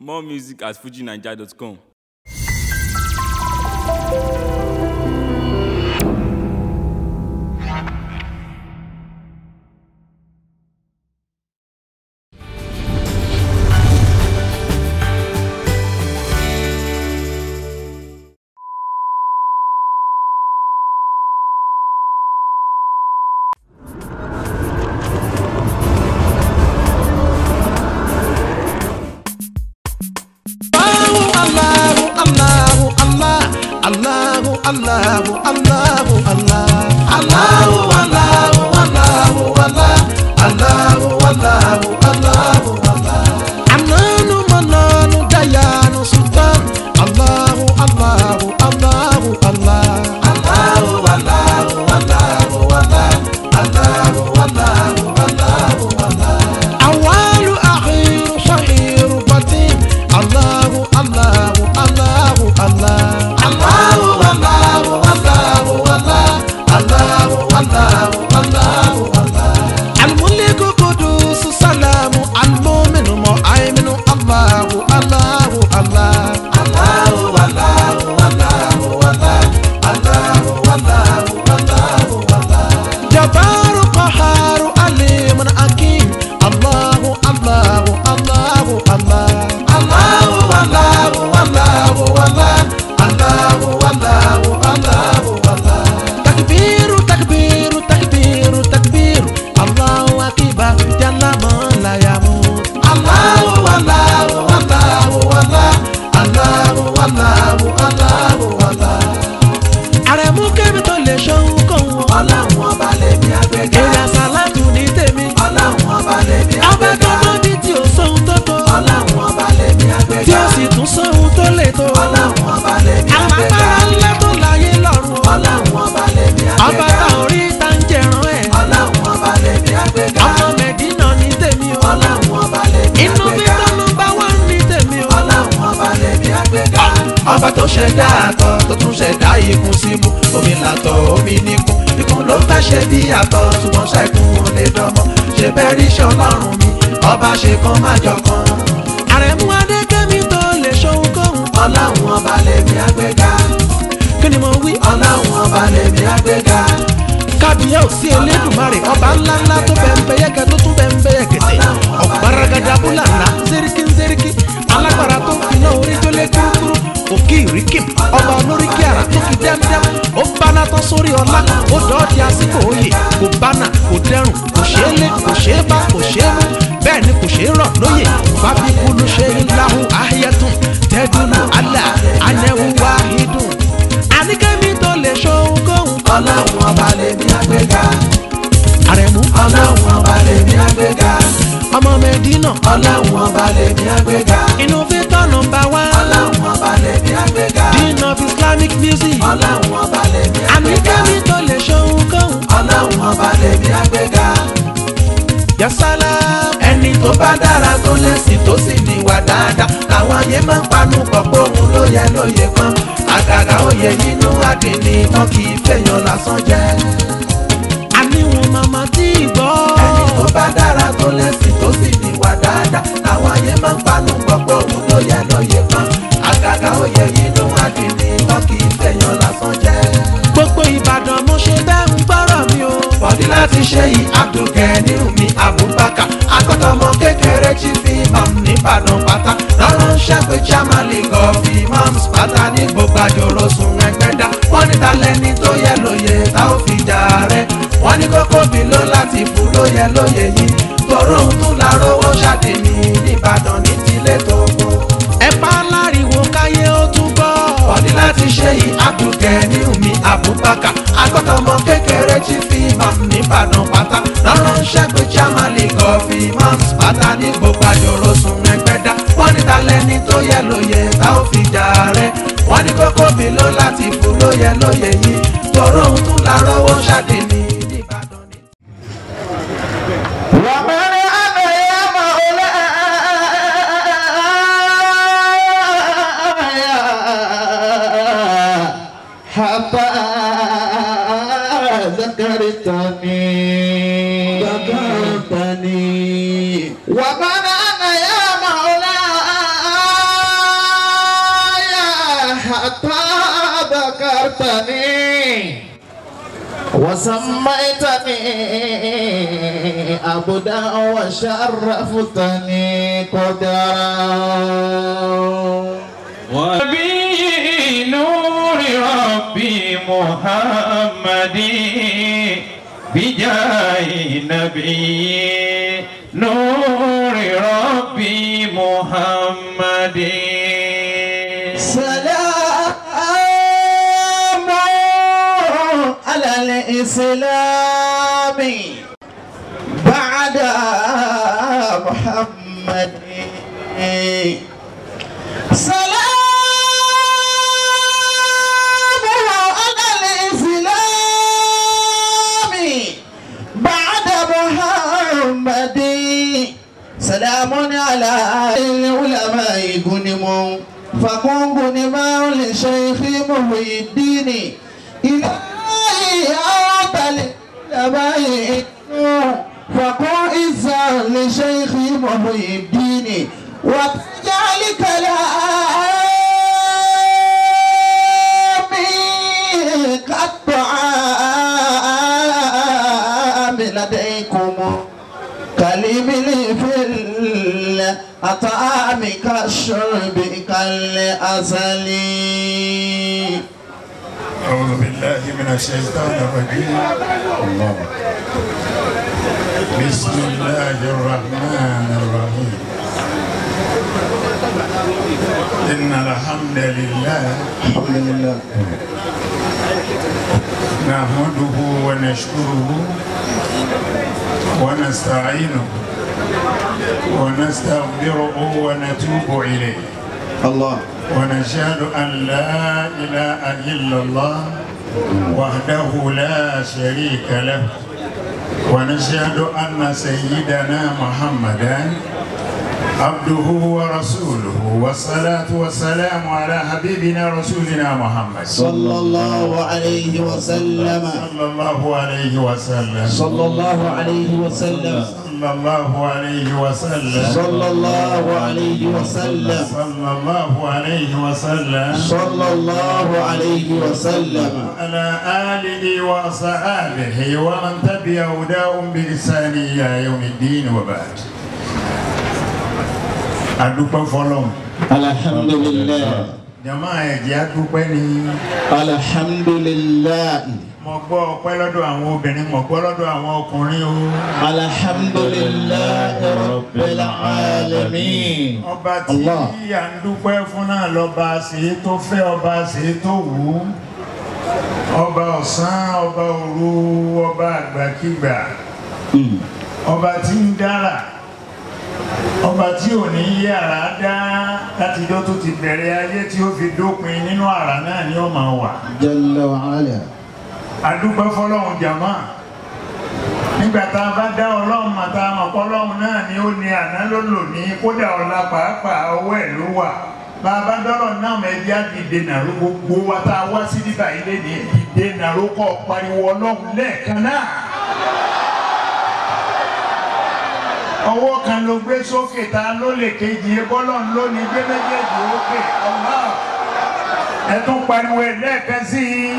More music at fujinaija.com. Allahu, Allahu, Allah, Allahu, Allahu, Allahu, Allah. Allahu, Allahu, Allahu, Allah, Allahu, Allahu, Allahu, Allah. Ananu, Mananu, Dayanu, Sultan. Allahu, Allahu, Allahu, Allah. Allahu, Allahu, Allahu, Allah, Allahu, Allahu, Allahu, Allah. Awalu, akhiru, shahiru, batin. Allahu, Allahu, Allahu, Allah. Allahu, Allahu, Allahu, Allah. Allahu, Allahu, Allahu, Allah. Al-Muliku Qudusu Salamu Al-Mu'minu Mu'ayminu Allahu, Allahu, Allah. Allahu, Allahu, Allahu, Allah. Allahu, Allahu, Allahu, Allah. Jabbaru Qaharu Alimun Hakim. Allahu, Allahu, Allahu, Allah. Allahu, Allahu, Allahu, Allah. Allahu, Allahu, Allahu, Allah. Takbiru, takbiru, takbiru, takbiru. Allahu Akbar, Jalla man la yamut. Allahu, Allahu, Allahu, Allah. Allahu, Allahu, Allahu, Allah àrẹ̀mú kébì tó lè ṣohun kóhun. ọlọ́run ọba lèmi àgbẹ̀gà. èrè àsálàtù ní tèmi. ọlọ́run ọba lèmi àgbẹ̀gà. ọba tó mọ bí tí ò sóhun tó tó. ọlọ́run ọba lèmi àgbẹ̀gà. tí ó sì tún sóhun tó lè tó. ọlọ́run ọba lèmi àgbẹ̀gà. àpapàrà ńlá tó láyé lọ́run. ọlọ́run ọba lèmi àgbẹ̀gà. ọba tá ò rí tá ń jẹran ẹ̀. ọlọ́run ọba lèmi àgbẹ̀gà. ọmọ mẹ̀dínà ní tèmi o. ọlọ́run ọba lèmi àgbẹ̀gà. inú bí tọ́nu bá wà ní tèmi o. ọlọ́run ọba lèmi àgbẹ̀gà. ọba tó ṣẹ̀dá àtọ̀ tó tún ṣẹ̀dá ikùn símú omi làtọ̀ omi níkùn ikùn ló fẹ́ ṣe bí àtọ̀ ṣùgbọ́n ṣẹ́kùn ò lè dánmọ́ ṣe bẹ́ẹ̀ rí ṣe ọlọ́run mi ọba ṣe kan má jọ kan. àrẹ̀mú adékẹ́mi tó lè ṣohun kóhun. ọlọ́run ọba lèmi àgbéga. kí ni mo wí. ọlọ́run ọba lèmi àgbéga. kábíyá ò sí elédùnmarè ọba ńláńlá tó bẹ̀ ń bẹ yẹ́kẹ́ tó tún bẹ̀ ń bẹ yẹ́kẹ́tẹ́ ọ̀gbáragada búlànà zeriki zeriki alágbára tó fi náà orí tó lé kúrúkúrú òkè ìríkìm ọba olóríkì àrà tó fi dẹ́mdẹ́m ó báná tán sórí ọlá ó dọ́ọ̀dì àsìkò òye kò bánà kò dẹrùn kò ṣeé lé kò ṣeé bá kò ṣeé mú bẹ́ẹ̀ ni kò ṣeé rọ̀ lóye fábíkúlù ṣe ń lahu ahiyatun tẹ́dúnú alẹ́ anẹ́wù wáhídùn àníkẹ́mi tó lè ṣohun kóhun. ọlọ́run ọba lèmi àgbéga àrẹ̀mú. ọlọ́run ọba lèmi àgbéga. ọmọ mẹ́dínà. ọlọ́run ọba lèmi àgbéga. innovator number one. ọlọ́run ọba lèmi àgbéga. dean of islamic music. ọlọ́run ọba lèmi àgbéga. àníkẹ́mi tó lè ṣohun kóhun. ọlọ́run ọba lèmi àgbéga. yasala. ẹni tó bá dára tó lẹ́sìn tó sì níwà dáadáa làwọn ayé máa ń panu pọ̀ pé òun ló yẹ lóye kan àgàgà òye nínú àdìní wọn kì í fẹ̀yàn lásán jẹ́ àníwọ̀n màmá tí ì gbọ́. ẹni tó bá dára tó lẹ́sìn tó sì níwà dáadáa làwọn ayé máa ń panu gbọ́gbọ́ òun ló yẹ lóye kan àgàgà òye inú àdìní wọn kì í fẹ̀yàn lásán jẹ́. gbogbo ìbàdàn mo ṣe bẹ́ẹ̀ ń gbọ́rọ̀ mi o. bọ̀dí láti ṣe yìí abdulgani mi abubakar akọ́tọ̀mọ kékeré tí fi imam nìbàdàn pátá lọ́rọ̀ ń ṣẹ́pẹ́ chairman league of imams pátá ní gbogbo àjòrò sùn ẹgbẹ́dá wọ́n ní talẹ́ni tó yẹ lóye tá ò fi jà rẹ̀ wọ́n ní kókó bí ló láti fún lóye lóye yìí tòró ń tún lárówó ṣàdéní nìbàdàn ní tilé tó kó. ẹ pa láriwo káyé ó tún gbọ́. bọ̀dí láti ṣe yìí abdulgani mi abubakar agbọ́dọ̀mọ kékeré tí fi imam nìbàdàn pátá lọ́rọ̀ ń ṣẹ́gun chairman league of imams pátá ní gbogbo àjòrò sùn ẹgbẹ́dá wọ́n ní talẹ́ni tó yẹ lóye tá ò fi jà rẹ̀ wọ́n ní kókó bí ló láti fún lóye lóye yìí tòró ń tún lárówó ṣàdéní nìbàdàn ní. ومن أنا يا مولاي حتى ذكرتني ذكرتني ومن أنا يا مولاي حتى ذكرتني وسميتني عبدا وشرفتني قدرا وبي نور ربي محمد بجاه نبي نور ربي محمد سلام على الإسلام بعد محمد سلام على الإسلام بعد محمد سلام على العلماء غنم فكن غنما لشيخ محي الدين إلهي أعطى العلماء فكن إزا لشيخ محي الدين وتجعل كلامي كالطعام لديكم كالإبل في الأطعام كالشرب كالأصل أعوذ بالله من الشيطان الرجيم الله بسم الله الرحمن الرحيم إن الحمد لله الحمد لله نحمده ونشكره ونستعينه ونستغفره ونتوب إليه الله ونشهد أن لا إله إلا الله وحده لا شريك له ونشهد أن سيدنا محمدا عبده ورسوله والصلاة والسلام على حبيبنا رسولنا محمد صلى الله عليه وسلم صلى الله عليه وسلم صلى الله عليه وسلم صلى الله عليه وسلم صلى الله عليه وسلم صلى الله عليه وسلم صلى الله عليه وسلم على آله وصحابه ومن تبع هداهم بإحسان إلى يوم الدين وبعد adúpẹ́ fọlọ́n الحمد لله jama ẹ̀jẹ̀ adúpẹ́ ni الحمد لله mo gbọ́ ọpẹ́ lọ́dọ̀ àwọn obìnrin mo gbọ́ lọ́dọ̀ àwọn ọkùnrin o الحمد لله رب العالمين ọba tí Allah. à ń dúpẹ́ fún náà lọ́ba ṣe é tó fẹ́ ọba ṣe é tó wù ú ọba ọ̀sán ọba òru ọba àgbàkigbà ọba tí ń dára ọba tí ò ní yí àrá dá látijọ́ tó ti bẹ̀rẹ̀ ayé tí ó fi dópin nínú àrá náà ni ó máa wà جل وعلا adúpẹ́ fọlọ́run jàmá nígbà tá a bá dá ọlọ́run mà tá a mọ̀ pọ́lọ́run náà ni ó ní àná ló lò ní kódà ọ̀la pàápàá ọwọ́ ẹ̀ ló wà bá a bá dọ́rọ̀ náà mẹ́bí á dìde nàró gbogbo wa tá a wá sí nígbà ilé ní dìde nàró kọ́ pariwo ọlọ́run lẹ́ẹ̀kan náà. ọwọ́ kan ló gbé sókè ta ló lè kejì bọ́lọ́run ló ní gbé méjèèjì ókè ọ̀la ẹ̀ tún pariwo ẹ̀ lẹ́ẹ̀kan sí i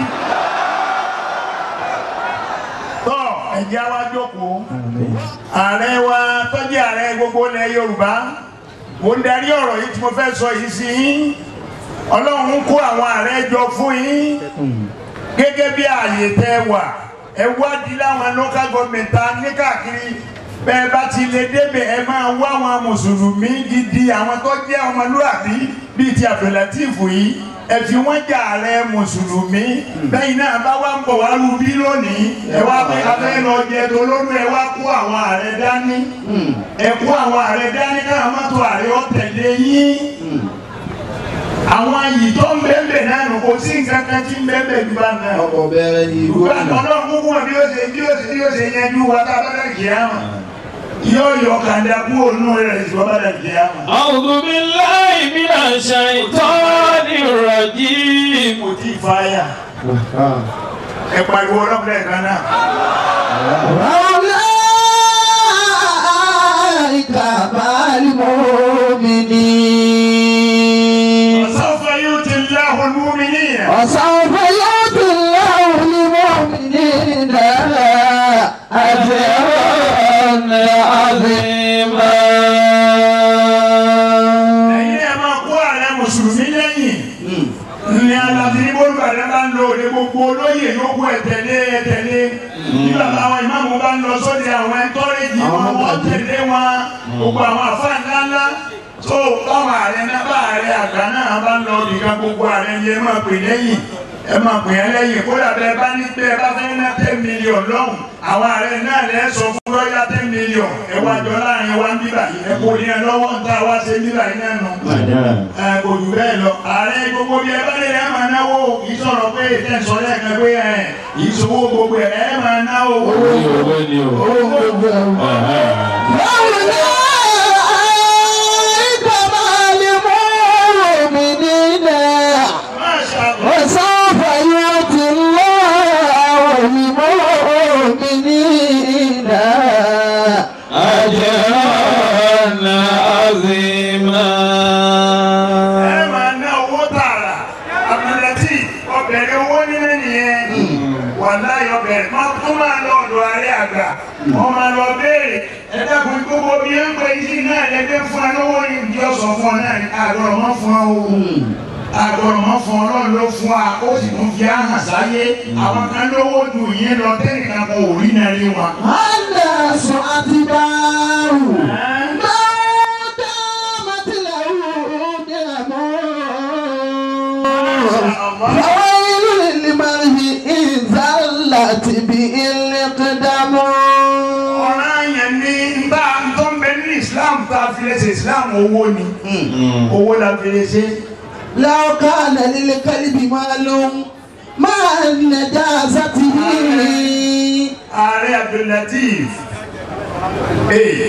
tọ́ ẹ̀jẹ̀ wa jókòó ààrẹ wa tọ́jú ààrẹ gbogbo ilẹ̀ Yorùbá mo ń darí ọ̀rọ̀ yìí tí mo fẹ́ sọ yìí sí yín Ọlọ́run kó àwọn ààrẹ jọ fún yín gẹ́gẹ́ bí ààyè tẹ́ wà ẹ wádìí láwọn local government ta ní káàkiri bẹ́ẹ̀ bá ti lè débẹ̀ ẹ máa wá àwọn mùsùlùmí gidi àwọn tó jẹ́ ọmọlúwàbí bíi ti Abdulateef yìí ẹ fi wọ́n jà ààrẹ mùsùlùmí bẹ́yìn náà bá wá ń bọ̀ wá lu bí lónìí ẹ wá pé abẹ́ lọ jẹ tolódù ẹ wá kó àwọn ààrẹ dání ẹ kó àwọn ààrẹ dání káwọn mọ́tò ààrẹ ó tẹ̀lé yín àwọn yìí tó ń bẹ́ẹ̀ náà nù kò sí nǹkan kan tí ń bẹ́ẹ̀ jù bá náà ọkọ̀ bẹ̀rẹ̀ ní ìlú ìgbà àná ọlọ́run kúkú wọn bí ó ṣe bí ó ṣe bí ó ṣe yanjú wa tá a bá dà kí á mọ̀ yóò yọ kàńdà kú ònú rẹ̀ ìṣọ́ bá dà kí á mọ̀. أعوذ بالله من الشيطان الرجيم kò tí ì fáyà ẹ pariwo ọlọ́run lẹ́ẹ̀kan náà. أولئك مع المؤمنين سوف يؤتي الله المؤمنين وسوف يؤتي الله المؤمنين أجرا عظيما ẹ̀yin ẹ̀ máa kó ààrẹ mùsùlùmí lẹ́yìn ní aláfi ní bólúbàdàn bá ń lo òde gbogbo olóyè yòókù ẹ̀tẹ̀lé ẹ̀tẹ̀lé ní bàbá àwọn ìmáàmù bá ń lọ sóde àwọn ẹ̀ńtọ́rẹ́jì wọn wọ́n tẹ̀lé wọn gbogbo àwọn àfáà ńláńlá tó báwọn ààrẹ náà bá ààrẹ àgbà náà bá ń lọ nìkan gbogbo ààrẹ yẹn máa pè lẹ́yìn ẹ máa pè é lẹ́yìn kódà bẹ́ẹ̀ bá ní bẹ́ẹ̀ bá fẹ́ ná ten million lọ́hùn àwọn ààrẹ náà lẹ́ sọ fún lọ́yà ten million ẹ wá jọ láàrin wa ń bíbà yìí ẹ kò ní ẹ lọ́wọ́ ń tá a wá ṣe bíbà yìí náà nù ẹ kò jù bẹ́ẹ̀ lọ ààrẹ gbogbo bí ẹ bá lè ẹ máa náwó kì í sọ̀rọ̀ pé ìtẹ̀sọ̀ lẹ́ẹ̀kan pé ẹ ìṣòwò gbogbo ẹ ẹ máa náwó owó ni owó ni o. owó gbogbo ẹ̀rù. أولئك مع المؤمنين Masha Allah. وسوف يؤتي الله المؤمنين أجرا عظيما ẹ máa ná owó tààrà abdulati ọbẹ̀rẹ̀ owó nílé nìyẹn wàláyé ọbẹ̀rẹ̀ máa tún máa lọ ọ̀dọ̀ ààrẹ àgbà wọ́n máa lọ béèrè ẹ dákun gbogbo bí ẹ ń pè sí náà lẹ́gbẹ́ fún ẹ lọ́wọ́ ní ìdí ọ̀sán fún ọ náà ní àgọ́rọ̀ mọ́ fún ọ o àgọ́rọ̀ mọ́ fún ọ lọ́ọ̀ ló fún wa ó sì tún fi hàn sáyé àwọn kan lówó ju yín lọ tẹ́nìkan kò rí náà rí wọn. الناس أتباع ما دامت له نعم فويل للمرء إن زلت به الإقدام ọ̀ràn yẹn ní bá a tó ń bẹ ní islam tá a fi lè ṣe islam owó ni owó la fi lè ṣe. لو كان للكلب مال مع نجازته ààrẹ abdulateef ee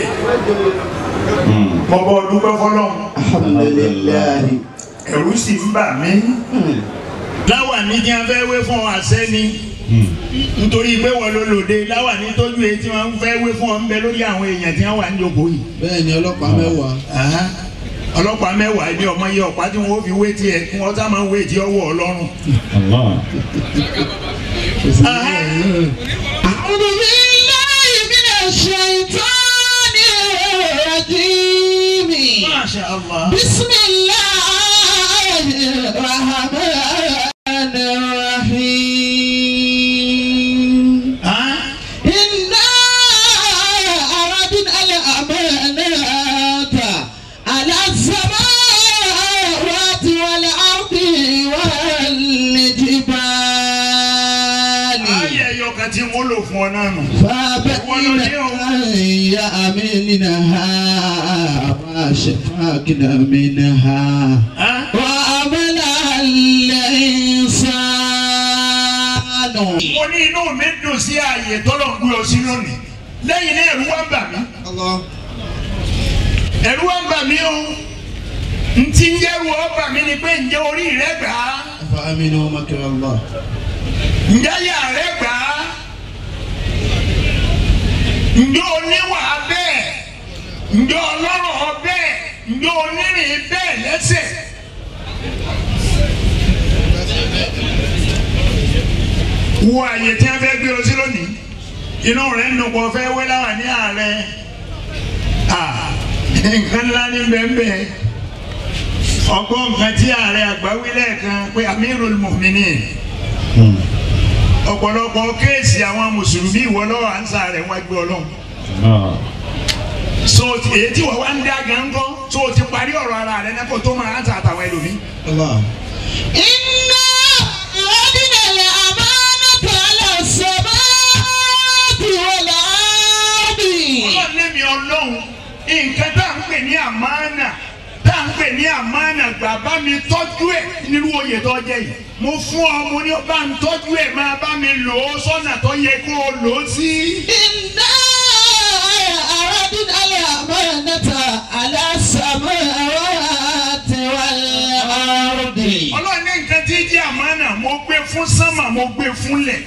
mo bọ dúpẹ́ fọ́lọ́run الحمد لله ẹ̀rù sì ń bà mí. láwa ní kí a fẹ́ wé fún ọ àṣẹ ni nítorí pé wọ́n ló lòde láwa ní tójú èyí tí wọ́n fẹ́ wé fún ọ ń bẹ lórí àwọn èèyàn tí wọ́n wà ní ìjókòó yìí. bẹ́ẹ̀ ni ọlọ́pàá mẹ́wàá Aha. ọlọ́pàá mẹ́wàá ibi ọmọ yẹ ọ̀pá tí wọ́n fi wé tiẹ̀ kí wọ́n sá máa ń wé tí ọwọ́ ọlọ́run. Aha. أعوذ بالله من الشيطان الرجيم Masha Allah. بسم الله الرحمن الرحيم Ah. إنا أردنا الأمانة على السماوات والأرض والجبال ayé ẹyọ kan tí wọ́n lò fún ọ náà nù. فأبين أن يأمنها وأشفقنا منها Ah. وأمل الإنسان mo ní inú mi dùn sí ààyè tọ́lọ̀ ń gbé ọ sí lónìí lẹ́yìn náà ẹ̀rù wá ń bà mí الله ẹ̀rù wá ń bà mí o ntí ń jẹ́rù ọ bà mí ni pé ǹjẹ́ orí rẹ gbà á فأمنوا مكر الله ǹjẹ́ yà rẹ gbà á ǹjẹ́ oníwà bẹ́ẹ̀ ǹjẹ́ ọlọ́rọ̀ bẹ́ẹ̀ ǹjẹ́ onírìn bẹ́ẹ̀ lẹ́sẹ̀. wo àyè tí a fẹ́ gbé ọ sí lónìí inú rẹ̀ ń nùpọ̀ fẹ́ wé láwà ní ààrẹ Ah, nǹkan ńlá ní bẹ́ẹ̀ ọgbọ́n nǹkan tí ààrẹ àgbà wí lẹ́ẹ̀kan pé amirul mu'minin ọ̀pọ̀lọpọ̀ kéèsì àwọn mùsùlùmí ìwọ lọ́wọ́ à ń sa rẹ̀ wá gbé ọlọ́run so èyí tí wọ́n wá ń dá gángan so o ti parí ọ̀rọ̀ ara rẹ̀ náà kó tó máa ń ta àtàwọn ẹlòmíì. الله إنا أردنا الأمانة على السماوات والأرض ọlọ́run lẹ́mi ọlọ́run nǹkan tá à ń pè ní àmánà tá à ń pè ní àmánà gbà bá mi tọ́jú ẹ̀ nínú oyè tó jẹ́ yìí mo fún ọ mo ní bá ń tọ́jú ẹ̀ máa bá mi lò ó sọ́nà tó yẹ kó o lò ó sí. إنا أردنا الأمانة على السماوات والأرض ọlọ́run ní nǹkan tí jẹ́ àmánà mo gbé fún sánmà mo gbé fún lẹ̀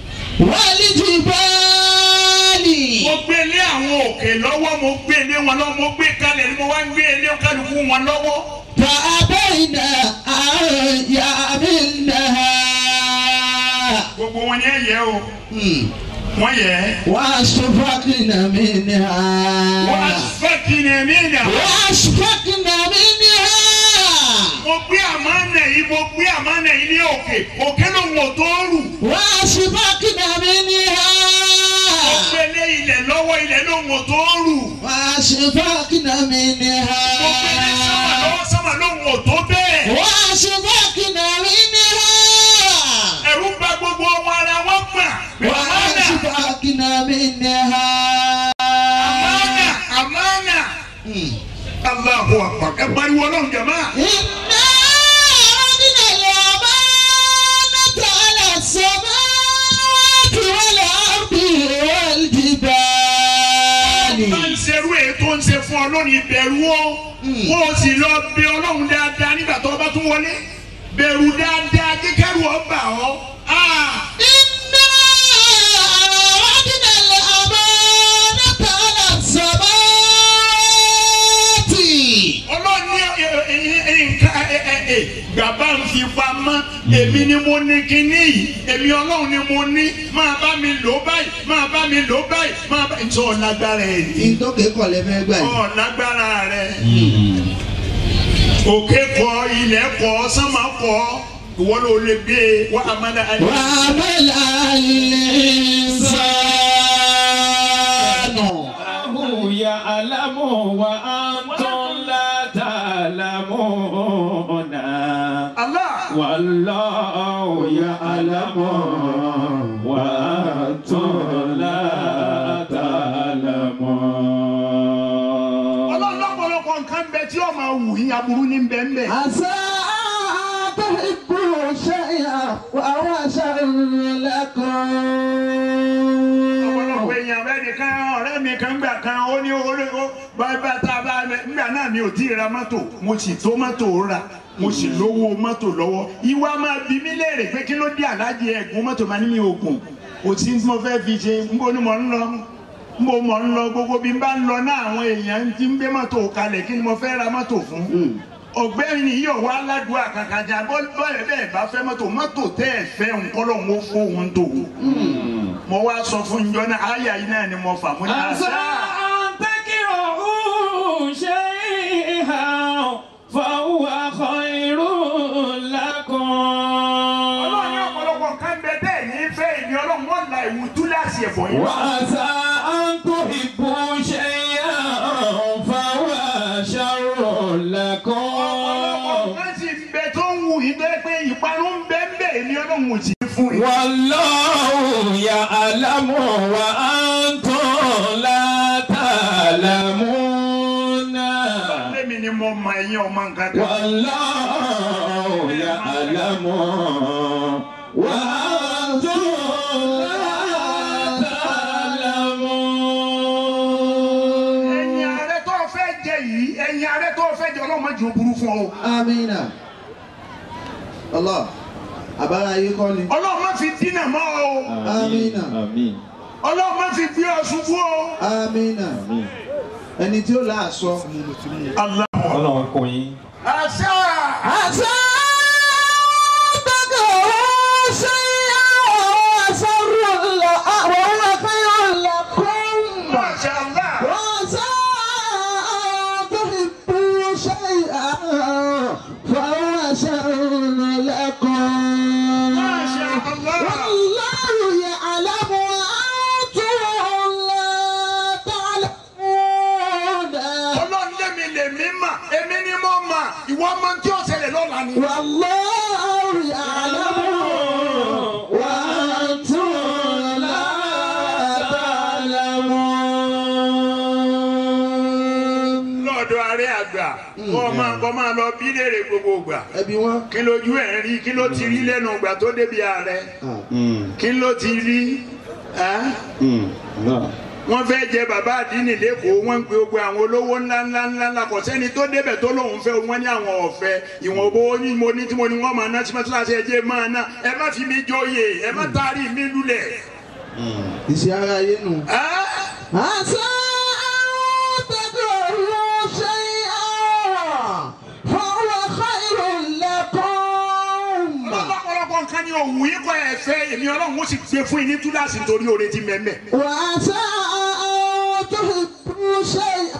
والجبال mo gbé lé àwọn òkè lọ́wọ́ mo gbé lé wọn lọ́wọ́ mo gbé kalẹ̀ ni mo wá ń gbé lé kálukú wọn lọ́wọ́. فأبين أن يعملنها yẹ o wọ́n yẹ وأشفقن منها wọ́n á fẹ́ kí ni ẹ̀mí ìdá. وأشفقن منها mo gbé àmánà yìí mo gbé àmánà yìí ní òkè òkè ló ń wò tó rù. وأشفقن منها mo gbé lé ilẹ̀ lọ́wọ́ ilẹ̀ ló ń wò tó rù. وأشفقن منها mo gbé lé sámà lọ́wọ́ sámà ló ń wò tó bẹ́ẹ̀. وأشفقن منها ẹ̀rù bà gbogbo ọmọ ara wọn gbà. àmánà وأشفقن منها àmánà àmánà. Allahu akbar ẹ pariwo ọlọ́run jẹ̀má. إنا أردنا الأمانة على السماوات والأرض والجبال bá ń ṣerú èyí tó ń ṣe fún ọ lónìí bẹ̀rù o kó o sì lọ bẹ ọlọ́run dáadáa nígbà tó o bá tún wọlé bẹ̀rù dáadáa kíkẹ́rù ọ bà ọ́. Ah! إنا أردنا الأمانة على السماوات ọlọ́run ní ẹ- ẹ- ẹ- nǹkan ẹ- ẹ- ẹ, bàbá ń fi pamọ́ èmi ni mo ní kinní yìí èmi ọlọ́run ni mo ní máa bá mi lò báyìí máa bá mi lò báyìí máa bá ìtọ́ ọ̀lágbára ẹ̀ ní ìtòkè kọ̀lẹ́ fẹ́ gbà yìí. ọ̀lágbára rẹ̀ òkè kọ ilẹ̀ kọ sánmà kọ ìwọ ló lè gbé e wá àmàlà àyè. وعمل الإنسان الله يعلم وأنتم لا تعلمون Allah والله يعلم وأنتم لا تعلمون ọlọ́run lọ́pọ̀lọpọ̀ nǹkan bẹ tí ó máa wù yín aburú ní bẹ́ẹ̀ bẹ́ẹ̀. عسى أن تحبوا شيئا وهو شر لكم ọ̀pọ̀lọpọ̀ èèyàn rẹ̀ nìkan ọ̀rẹ́ mi kan gbà kan ó ní orí ó bàbá tá a bá nígbà náà mi ò tí ì ra mọ́tò mo sì tó mọ́tò rà mo sì lówó mọ́tò lọ́wọ́ ìwà máa bí mi léèrè pé kí ló dé aláàjì ẹ̀gún mọ́tò máa ní mi ògùn kò sí tí mo fẹ́ fi ṣe ń bó ni mo ń lọ ń bó mo ń lọ gbogbo bí n bá ń lọ náà àwọn èèyàn ti ń gbé mọ́tò kalẹ̀ kí ni mo fẹ́ ra mọ́tò fún ọ̀gbẹ́ni yìí ò wá aládùúgbò àkàkàjà bọ́ọ̀lù bẹ́ẹ̀ bá fẹ́ mọ́tò mọ́tò tẹ́ ẹ̀ fẹ́ nǹkan lọ́wọ́ fóun tó mo wá sọ fún njọ́ náà àyà yìí náà ni mo fà mú ní عسى àṣà. أن تكرهوا شيئا فهو خير لكم ọlọ́run ní ọ̀pọ̀lọpọ̀ nǹkan bẹ bẹ́ẹ̀ ní fẹ́ èmi ọlọ́run wọ́n la ìwù túláàsì ẹ̀fọ́ yìí. وعسى أن تحبوا شيئا فهو شر ọ̀pọ̀lọpọ̀ لكم nǹkan sì ń bẹ tó ń wù yìí bẹ́ẹ̀ pé ìparun ń bẹ ń bẹ èmi ọlọ́run ò sí fún yìí. والله يعلم وأنتم لا تعلمون lẹ́mi ni mo mọ ẹ̀yin ọmọ nǹkan kan. والله يعلم وأنتم لا تعلمون ẹ̀yin ààrẹ tó fẹ́ jẹ yìí ẹ̀yin ààrẹ tó fẹ́ jẹ ọlọ́run má jẹ́ ó burú fún ọ. amina Allah àbára ayé kọ́ ni ọlọ́run má fi dínà mọ́ ọ. amina آمين ọlọ́run má fi gbé ọ ṣubú ọ. amina ẹni tí ó láàṣọ. Allah. Ọlọ́run kò yín. àṣà. عسى تكرهوا شيئا وهو شر ل- وهو خير لكم Masha Allah. وعسى أن تحبوا شيئا فهو شر لكم ما شاء الله. والله يعلم وأنتم لا تعلمون ọlọ́run lẹ́mi lèmi mà èmi ni mo mà ìwọ ọmọ tí ó ṣẹlẹ̀ lọ́la ni. والله يعلم وأنتم لا تعلمون lọ́dọ̀ ààrẹ àgbà kọ́ máa kọ́ máa lọ bí léèrè gbogbo ìgbà ẹbí wọn. kí lójú ẹ̀ ń rí kí ló ti rí lẹ́nu ìgbà tó débi ààrẹ kí ló ti rí ẹ́? wọ́n fẹ́ jẹ bàbá àdínì lẹ́kọ̀ọ́ wọ́n ń pe gbogbo àwọn olówó ńlá ńlá ńlá ńlá kò sẹ́ni tó débẹ̀ tó lóun fẹ́ wọ́n ní àwọn ọ̀fẹ́ ìwọ̀n owó ní mo ní tí mo ní wọ́n máa ná tí mọ́tíláṣí ẹjẹ́ máa ná ẹ má fi mi jóye ẹ má taari mi lulẹ̀. ìṣe ara ayé nù. ẹ́? عسى أن تكرهوا شيئا فهو خير لكم ọlọ́pọ̀lọpọ̀ nǹkan ní òwú yín kọ́ ẹ̀ fẹ́ èmi ọlọ́run ó sì gbé fún yín ní túláàsì nítorí oore ti mẹ́mẹ́. وعسى أن تحبوا شيئا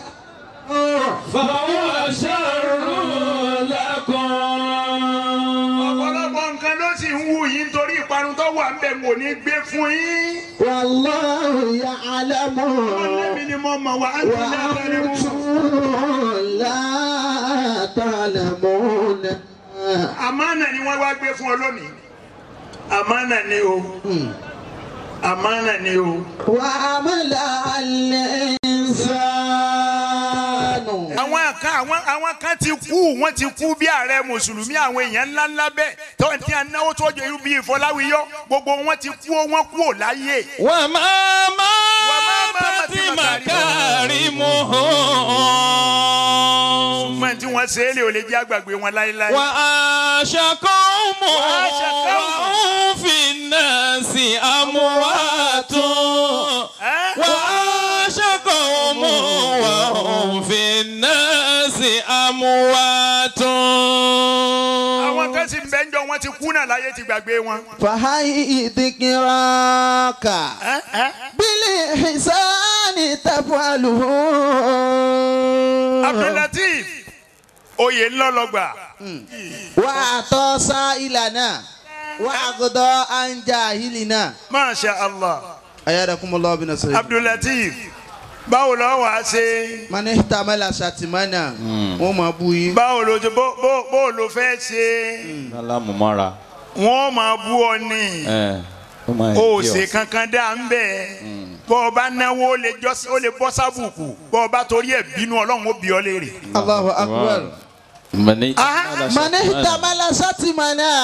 فهو شر لكم ọ̀pọ̀lọpọ̀ nǹkan ló sì ń wù yín nítorí ìparun tó wà ń bẹ̀ mò ní gbé fún yín. والله يعلم ọlọ́mí ni mo mọ̀ wá á ti lẹ́tẹ̀rẹ̀ mú. وأنتم لا تعلمون àmánà ni wọ́n wá gbé fún ọ lónìí. àmánà ni o. àmánà ni o. وعمل الإنسان àwọn kan àwọn àwọn kan ti kú wọ́n ti kú bí ààrẹ mùsùlùmí àwọn èèyàn ńláńlá bẹ́ẹ̀ tó ń tí a náwó tó jẹ irú bíi ìfọláwíyọ gbogbo wọn ti kú wọ́n kú ò láyé. وما ماتت ماتت مكارمهم ṣùgbọ́n tí wọ́n ṣe é lè ò lè jẹ́ àgbàgbé wọn láéláé. وعاش قوم وعاش قوم. وهم في الناس أموات Ẹ́? وعاش قوم وهم في الناس أموات àwọn kan sì ń bẹ́ ń jọ wọ́n ti kú náà láyé ti gbàgbé wọn. فهي ذكراك Ẹ́? Ẹ́? بالإحسان تفعله Abdulateef oyè ńlọlọgbà وأعطى سائلنا وأغضى عن جاهلنا masha allah أيادكم الله بنصره Abdulateef báwo lọ wàá ṣe من احتمل شتمنا وما بوي báwo ló ṣe bó bó bó ló fẹ́ ṣe alámùmọ́ra wọ́n máa bú ọ ní. ẹ ó máa ń o kí ọ. ṣe kankan dá ń bẹ bọ́ ọ bá náwó ó lè jọ́- ó lè bọ́ sábùkù bọ́ ọ bá torí ẹ̀ bínú ọlọ́run ó bí ọ léèrè. الله أكبر mọ̀ní. Ah, من احتمل شتمنا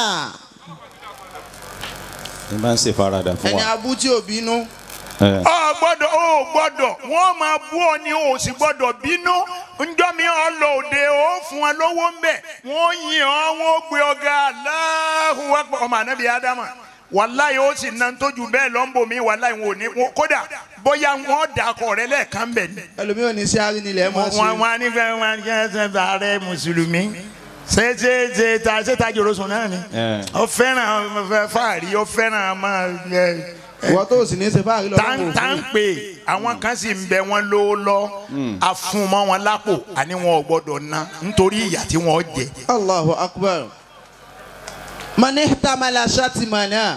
ní bá ń ṣe farada fún ẹni wa. abú tí ò bínú ẹ ọ gbọ́dọ̀ ó gbọ́dọ̀ wọ́n máa bú ọ ní o sì gbọ́dọ̀ bínú njọ́ mi ọ lọ òde ó fún ọ lówó ń bẹ̀ wọ́n yìn ọ́ wọ́n gbé ọ̀gá Allahu Akbar ọmọ anabi adama wàláyé ó sì na tójú bẹ́ẹ̀ lọ́nbọ̀ mi wàláyé wọn ò ní wọn- kódà bóyá wọ́n dàkọ̀ rẹ lẹ́ẹ̀kan bẹ̀ ni. ẹlòmíì ò ní sí àárín nílẹ̀ mọ́ sí wọn wọn ní fẹ́ wọn kí ẹ ṣe ààrẹ mùsùlùmí ṣe ṣe ṣe ta ṣe ta jòrò sùn náà ni ẹ ó fẹ́ràn fẹ́ fàárí ó fẹ́ràn máa ẹ ìwọ tó sì ní ṣe fáàrí lọ́wọ́ tá ń pè àwọn kan sì ń bẹ wọn lówó lọ àfúnmọ́ wọn lápò àní wọn ò gbọ́dọ̀ ná nítorí ìyà tí wọ́n jẹ. Allahu akbar من احتمل شتمنا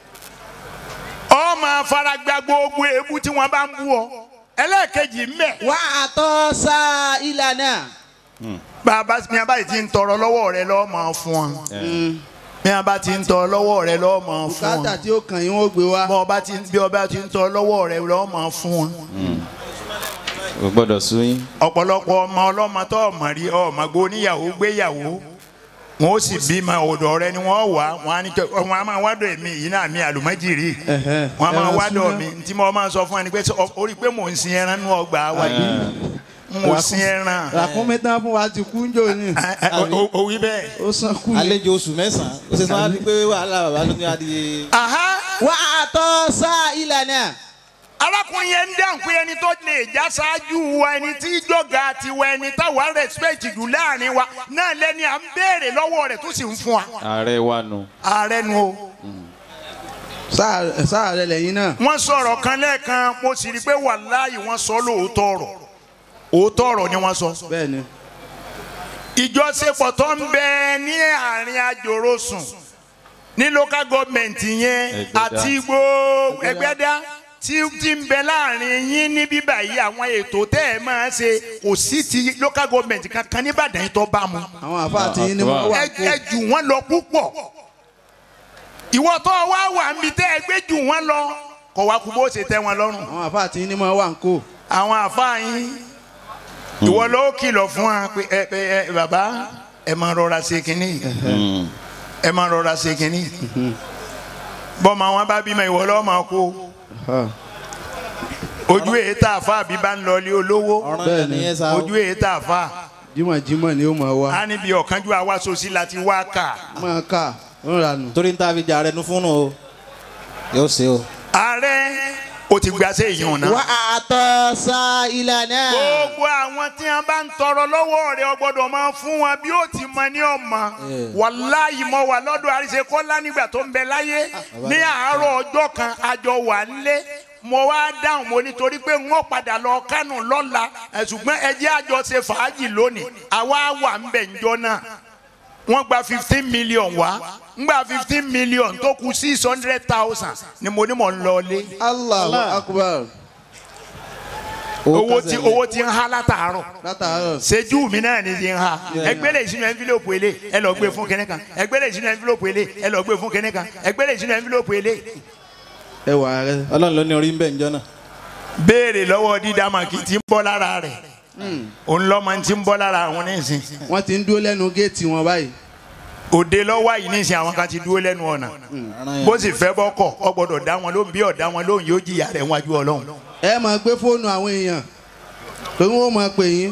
ọ máa fara gba gbogbo èébú tí wọ́n bá ń bú ọ ẹlẹ́ẹ̀kejì ń bẹ وأعطى سائلنا bàbá mi a bá yìí ti ń tọrọ lọ́wọ́ rẹ lọ́ọ́ máa fún ọ mi a bá ti ń tọrọ lọ́wọ́ rẹ lọ́ọ́ máa fún ọ. bùkátà tí ó kàn yín ó gbé wá bọ́ ọba ti bí ọba ti ń tọ́ lọ́wọ́ rẹ̀ lọ́wọ́ máa fún wọn. o gbọ́dọ̀ sún yín. ọ̀pọ̀lọpọ̀ ọmọ ọlọ́mọ tó ọmọ rí ọmọ gbó níyàwó gbéyàwó wọn ó sì bímọ ọ̀dọ̀ rẹ ni wọ́n wà wọn á ní kẹ wọn á máa wádọ̀ èmi yìí náà mi àlùmọ́jìrì wọn á máa ẹran wádọ̀ súná. mi tí mo máa sọ fún ẹni pé sọ- ó rí i pé mò ń sin ẹran nínú ọgbà wa yìí mò ń sin ẹran ràkúnmí tán fún wa ti kú ń jò ní Ẹ, ẹ, o- o- o wí bẹ́ẹ̀. ó san kú ní. àlejò oṣù mẹ́sàn-án ó ṣe sọ wá pé wàhálà bàbá ló ní adìyẹ. Aha! وأعطى سائلنا arákùnrin yẹn ń dáhùn pé ẹni tó lè já ṣáájú wa ẹni tí jọ̀gá tiwa ẹni táwa respect jù láàrin wa náà lẹ́ni à ń béèrè lọ́wọ́ rẹ̀ tó sì ń fún wa. ààrẹ wa nù. ààrẹ nu o. sáà sáà rẹ lẹ́yìn náà wọ́n sọ̀rọ̀ kan lẹ́ẹ̀kan mo sì rí i pé wàláhì wọ́n sọ lóòótọ́ ọ̀rọ̀ òótọ́ ọ̀rọ̀ ni wọ́n sọ. bẹ́ẹ̀ ni ìjọsepọ̀ tó ń bẹ ní àárín àjòròsùn ní local government yẹn Ẹgbẹ́dá. àti gbogbo ẹgbẹ́dá tí tí ń bẹ láàrin yín ní bíbà yìí àwọn ètò tẹ́ ẹ máa ṣe kò sí ti local government kankan nìbàdàn yìí tó bá mu àwọn àfáà tí yín ni wọ́n wà ẹ ẹ jù wọ́n lọ púpọ̀ ìwọ tó wá wà níbi tẹ́ ẹ gbé jù wọ́n lọ kọ̀ wá kú bó ṣe tẹ́ wọn lọ́rùn àwọn àfáà tí yín ni wọ́n wà ń kó àwọn àfáà yín ìwọ ló kìlọ̀ fún wa pé ẹ ẹ ẹ bàbá ẹ máa rọra ṣe kínní yìí ẹ máa rọra ṣe kínní yìí bọ́mọ wọn bá bímọ ìwọ lọ́ọ́ máa kó ojú èyí tá a fà bí bá ń lọ ilé olówó ọ̀ràn Bẹ́ẹ̀ yẹn ni. nìyẹn sá o. ojú èyí tá a fà jímọ̀jímọ̀ ni ó máa wá á níbi ọ̀kánjú àwa sòsí láti wá kà máa kà ó ń ranù torí ń ta fi jà rẹ nu fún un o yóò ṣe o. ààrẹ ó ti gba sí èyí ọ̀nà. وأعطى سائلنا gbogbo àwọn tí wọn bá ń tọrọ lọ́wọ́ rẹ̀ o gbọ́dọ̀ máa fún wọn bí ó ti mọ ní ọmọ wàláyé mọ wà lọ́dọ̀ àríṣekọ́lá nígbà tó ń bẹ láyé ní àárọ̀ ọjọ́ kan àjọ wà nílé mo wá dáhùn mo nítorí pé n ó padà lọ kánò lọ́la ẹ̀, ṣùgbọ́n ẹ jẹ́ àjọ ṣe fàájì lónìí àwa wà ń bẹ̀ ńjọ́ náà wọ́n gba fifteen million wá ń gba fifteen million tó kù six hundred thousand ni mo ní mò ń lọ lé Allahu akbar owó tí owó tí ń há látàárọ̀ látàárọ̀ seju mi náà ni ti ń ha ẹgbẹ́lẹ̀ ìsinú ẹnfílọ́pù ilé ẹ lọ gbé fún kẹ́nẹ́ kan ẹgbẹ́lẹ̀ ìsinú ẹnfílọ́pù ilé ẹ lọ gbé fún kẹ́nẹ́ kan ẹgbẹ́lẹ̀ ìsinú ẹnfílọ́pù ilé. ẹ wà rẹ ọlọ́run ló ní orí ń bẹ̀ ńjọ́ náà. béèrè lọ́wọ́ dídámàkì tí ń bọ́ lára rẹ̀ òun lọ́mọ tí ń bọ́ lára àwọn nísìn wọ́n ti ń dúró lẹ́nu géètì wọn báyìí òde lọ́wọ́ yìí nísìn àwọn kan ti dúró lẹ́nu ọ̀nà bó sì fẹ́ bọ́ kọ̀ ọ gbọ́dọ̀ dá wọn lóhùn bí ọ̀dá wọn lóhùn yóò jìyà rẹ̀ wájú ọlọ́run. ẹ máa gbé fóònù àwọn èèyàn torí wọn máa pè yín.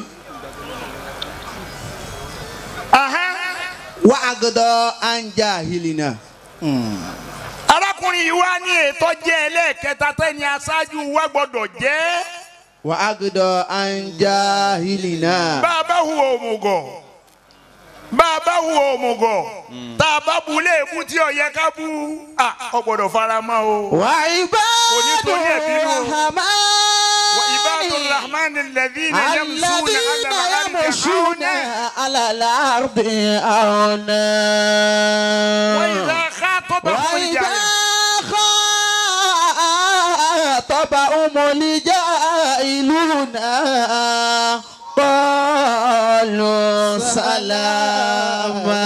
wà á gbọdọ̀ anja hilina. arákùnrin yìí wá ní ètò jẹ́ ẹlẹ́ẹ̀kẹta tẹ́ni aṣáájú wa gbọ́dọ̀ jẹ́ wà á gbọdọ̀ anja hilina. bá a bá hùwà òmùgọ̀ bá a bá hùwà òmùgọ̀ tá a bá bu léèbú tí ó yẹ ká bú à, ọ gbọ́dọ̀ fara mọ́ o. wà ibadu Onítorí ẹ̀bí nù. rahman. wa ibadu rahman alladhina yamshuna الذين ala يمشون al-ardi على الأرض هونا wa idha khatabahum وإذا al-jahilun خاطبهم الجاهلون قالوا سلاما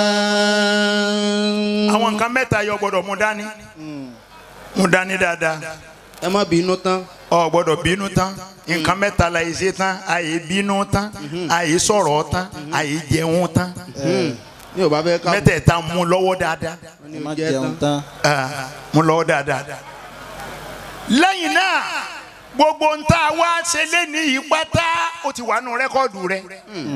àwọn nǹkan mẹ́ta yọ gbọ́dọ̀ mú dání mú dání dáadáa ẹ má bínú tán ọ gbọ́dọ̀ bínú tán nǹkan mẹ́ta la yìí ṣe tán àyè bínú tán àyè sọ̀rọ̀ tán àyè jẹun tán ní ò bá fẹ́ ká mẹ́tẹ̀ẹ̀ta mú lọ́wọ́ dáadáa. ẹ má jẹun tán. Ah, mú lọ́wọ́ dáadáa. lẹ́yìn náà gbogbo ń tá a wá ṣe léni yìí pátá ó ti wà nù rẹ́kọ́ọ̀dù rẹ.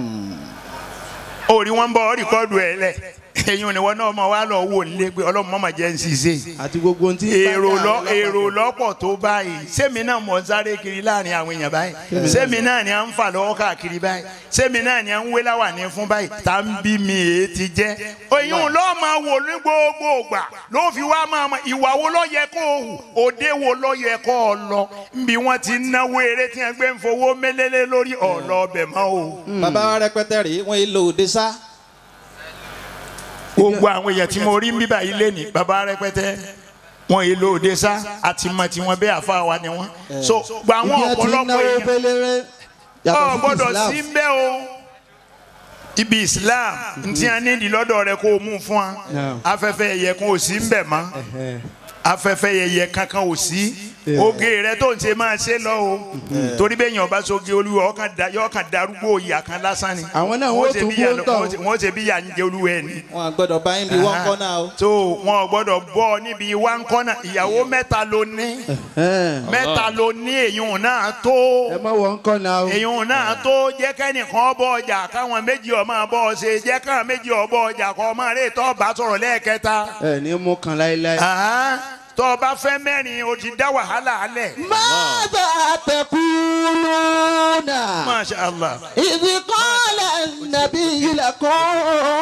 orí wọn bọ rẹ́kọ́ọ̀dù ẹ lẹ̀ eyín ni wọn náà mọ wá lọ wò nílé pé ọlọ́run mọ́mọ́ jẹ́ ń ṣiṣẹ́ àti gbogbo ohun tí ń bá èrò dà lọ lọ́pàá. èrò lọ́pọ̀ tó báyìí sẹ́mi náà mọ̀ ń sáré kiri láàrin àwọn èèyàn báyìí sẹ́mi náà ni à ń fà lọ́wọ́ káàkiri báyìí sẹ́mi náà ni à ń wé láwàní fún báyìí tá ń bí mi èé ti jẹ́ oyún lọ́ọ́ máa wò ní gbogbo ògbà ló fi wá máa mọ ìwà wo ló yẹ kó o hù òde wo ló yẹ kó o lọ nbí wọ́n ti náwó eré tí wọ́n gbé ń fowó mélélé lórí ọ̀lọ́ ọbẹ̀ mọ́ o. bàbá wa rẹpẹtẹ rèé wọn yìí lo òde sá. gbogbo àwọn èèyàn tí mo rí ń bíbà yìí lé ní baba rẹpẹtẹ wọn èlò òde sá àti mọ tí wọn bẹ àfa wa ni wọn so gba àwọn ibi ẹ ti ń ọ̀pọ̀lọpọ̀ náwó èèyàn fẹlẹrẹ ọ yàtọ̀ sí gbọ́dọ̀ Islam. sí ń bẹ o ibi Islam ntí a ní ìdílọ́dọ̀ rẹ kó o mú fún wa Yeah. afẹ́fẹ́ ẹ̀yẹ kan ò sí ń bẹ̀ mọ́ afẹ́fẹ́ ẹ̀yẹ kankan ò sí oge rẹ tó ń ṣe máa ṣe lọ o torí bẹ́ẹ̀ yàn ọba soge olúwa ọkàn da yọ ọkàn darúgbó ìyá kan lásán ni Àwọn náà wọ́n ṣe tún bí ìyá kú ń lọ- tọ̀. wọ́n ṣe- wọ́n ṣe bí ìyá ń jẹ olúwa ẹ̀ ni wọn àgbọ́dọ̀ bá yín bí wọn kọ náà o. tó wọn ò gbọ́dọ̀ bọ́ níbi wá ń kọ́nà ìyàwó mẹ́ta ló ní Ẹ̀hẹ́n. mẹ́ta ló ní èyún náà tó ẹ má wọ nǹkan náà o. èyún náà tó jẹ́ kẹ́nìkan bọ́ ọjà káwọn méjì ọmọ bọ́ ọ ṣe jẹ́ káwọn méjì ọbọ̀ ọjà kọ́ ọmọ rẹ̀ tó bá sọ̀rọ̀ lẹ́ẹ̀kẹta ẹ ní mú kan láéláé. Àhán, tó o bá fẹ́ mẹ́rin o ti dá wàhálà alẹ̀ ماذا تقولون Masha Allah إذ قال النبي لكم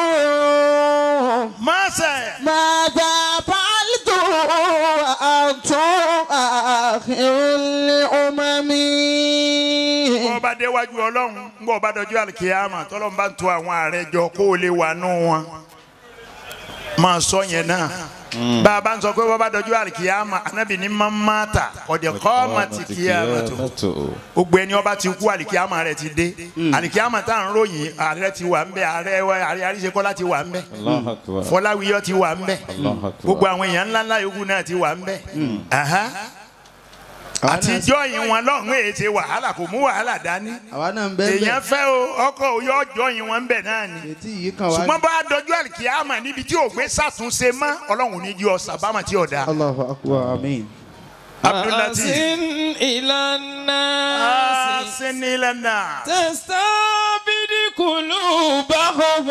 Masha ماذا فعلتم وأنتم آخر الأمم bọ́ ọba déwájú ọlọ́run ń bọ́ ọba dọjú àlùkìyàmà tọ́lọ́run bá ń to àwọn ààrẹ jọ kó o lè wà nù wọn máa sọ yẹn náà bá a bá ń sọ pé bọ́ ọba dọjú àlùkìyàmà anábì ní mamata ọ̀dẹ̀ kọ́ ọmọ ti kíyàmà tó gbogbo ẹni ọba ti kú àlìkíyàmà rẹ ti dé àlìkíyàmà tá à ń ròyìn ààrẹ ti wà ń bẹ ààrẹ wa ààrẹ àríṣekọlá ti wà ń bẹ Allahu Akbar. fọláwíyọ ti wà ń bẹ Allahu Akbar. gbogbo àwọn èèyàn ńláńlá yòókù náà ti wà ń bẹ Aha. àtijọ́ yìí wọn lọ́hùn èyí ṣe wàhálà kò mú wàhálà dání àwa náà ń bẹ́ẹ̀ èèyàn bẹ́ẹ̀ fẹ́ o ọkọ̀ òyò ọjọ́ yìí wọn ń bẹ náà ni ètí yìí kan wá. ṣùgbọ́n bá a dọjú àlìkíyàmà níbi tí ògbé sàtúnṣe mọ́ ọlọ́run ní jí ọ sàbámà tí ò dáa Allahu akbar amin. Abdullahi أحسن إلى الناس sinilana تستعبد قلوبهم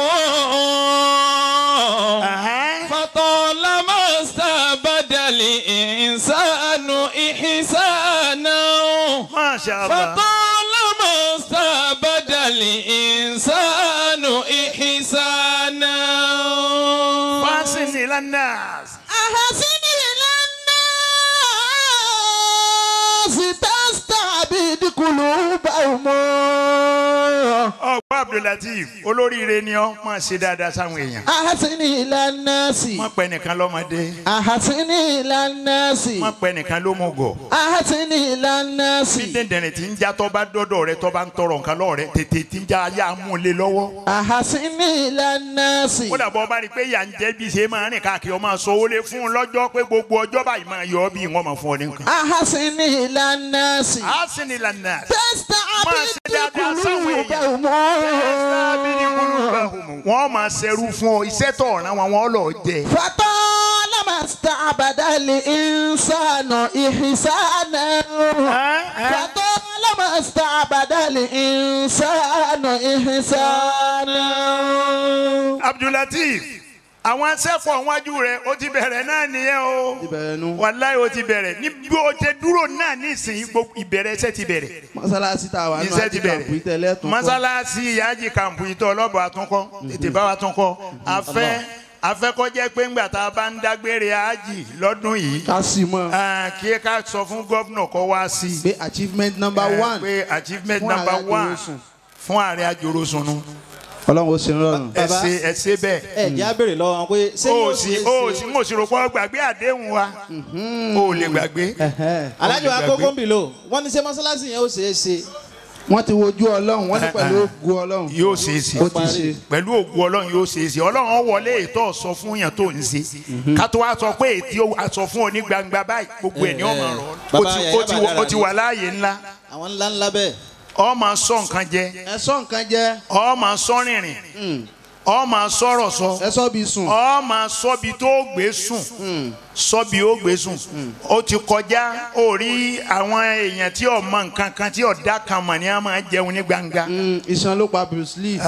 فطالما استبدل الإنسان إحسانا asin ilanas. أحسن إلى الناس تستعبد قلوبهم ọgbọ́n abdulateef olóríire ni ọ́ máa ṣe dáadáa sáwọn èèyàn. أحسن إلى الناس má pẹ́ nìkan lọ́mọdé أحسن إلى الناس má pẹ́ nìkan ló mú gọ̀. أحسن إلى الناس bí dẹ̀ndẹ̀rẹ̀ tí ń já tọ́ bá dọ́dọ̀ rẹ tọ́ bá ń tọrọ nǹkan lọ́wọ́ rẹ tètè tí ń já ayé amúlé lọ́wọ́. أحسن إلى الناس ó dàbọ̀ bá rí i pé ìyà ń jẹ́ bí ṣe máa rìn káàkiri ọmọ sọ ó lé fún un lọ́jọ́ pé gbogbo ọjọ́ báyìí máa yọ ọ́ bí wọ́n máa fún ọ ní nǹkan. أحسن إلى الناس asin ilanas. تستعبد dáadáa sáwọn èèyàn. قلوبهم wọ́n máa ṣerú fún ọ iṣẹ́ tó ọ̀ràn wọn wọ́n lọ jẹ. فطالما استعبد الإنسان إحسانا فطالما استعبد الإنسان إحسانا abdulateef àwọn asẹ́pọ̀ wájú rẹ̀ ó ti bẹ̀rẹ̀ náà nìyẹn o bẹ̀rẹ̀ nu. wàláyé ó ti bẹ̀rẹ̀ ní bí o ti dúró náà nísìnyí gbogbo ìbẹ̀rẹ̀ iṣẹ́ ti bẹ̀rẹ̀ mọ́sálásí tá a wà nínú iṣẹ́ ti àti kàmpù bẹ̀rẹ̀ ìtẹ̀lẹ́ tún kọ́. mọ́sálásí ìyáàjì kàmpù ìtọ́ ọlọ́bọ̀ àtúnkọ́ tètè bá wa tún kọ́ afẹ́ afẹ́kọ́jẹ́ pé ńgbà tá a bá ń dágbére àájì lọ́dún yìí ká sì mọ́ ah, kí ká sọ fún gómìnà kó wá sí i pé achievement number Eh, one pé achievement fún number ààrẹ one Àjòròsùn. fún ààrẹ àjòròsùn ọlọ́run ó ṣe ń rọrùn. ẹ Bàbá, ṣe ẹ ṣe bẹ́ẹ̀. ẹ jẹ́ á béèrè lọ́wọ́ wọn pé ṣé o yóò sì ṣe é o ṣe- sì mo sì rò pé gbàgbé àdéhùn wa o lè gbàgbé. Ẹ̀hẹ́. alájọ Olùgbàgbé. akókó ń bì lò wọ́n ní ṣé mọ́sálásí yẹn ó ṣeé ṣe wọ́n ti wojú ọlọ́run wọ́n ní pẹ̀lú ògùn ọlọ́run yóò ṣe é sí ó ti ṣe. pẹ̀lú ògùn ọlọ́run yóò ṣe é sí ọlọ́run ó wọlé ètò ọ̀sọ́ fún yàn tó ń ṣe ká tó wá sọ pé ètí àsọ fún ọ ní gbangba báyìí gbogbo ẹ̀ ní ọmọ rọ ó Bàbá ti- Yàyà ó ti wọ- Bàdàrà ó ti wà láàyè ńlá àwọn ńlá ńlá bẹ́ẹ̀ ọ máa sọ nǹkan jẹ ẹ sọ nǹkan jẹ ọ máa sọ rìnrìn ọ máa sọ̀rọ̀ sọ ẹ sọ bí sùn. ọ máa sọbi tó gbé sùn sọbi ó gbé sùn ó ti kọjá ó rí àwọn èèyàn tí ò mọ nǹkan kan tí ò dá kan mọ̀ ní a máa jẹun ní gbangba Mm, iṣan ló pa Bruce Lee.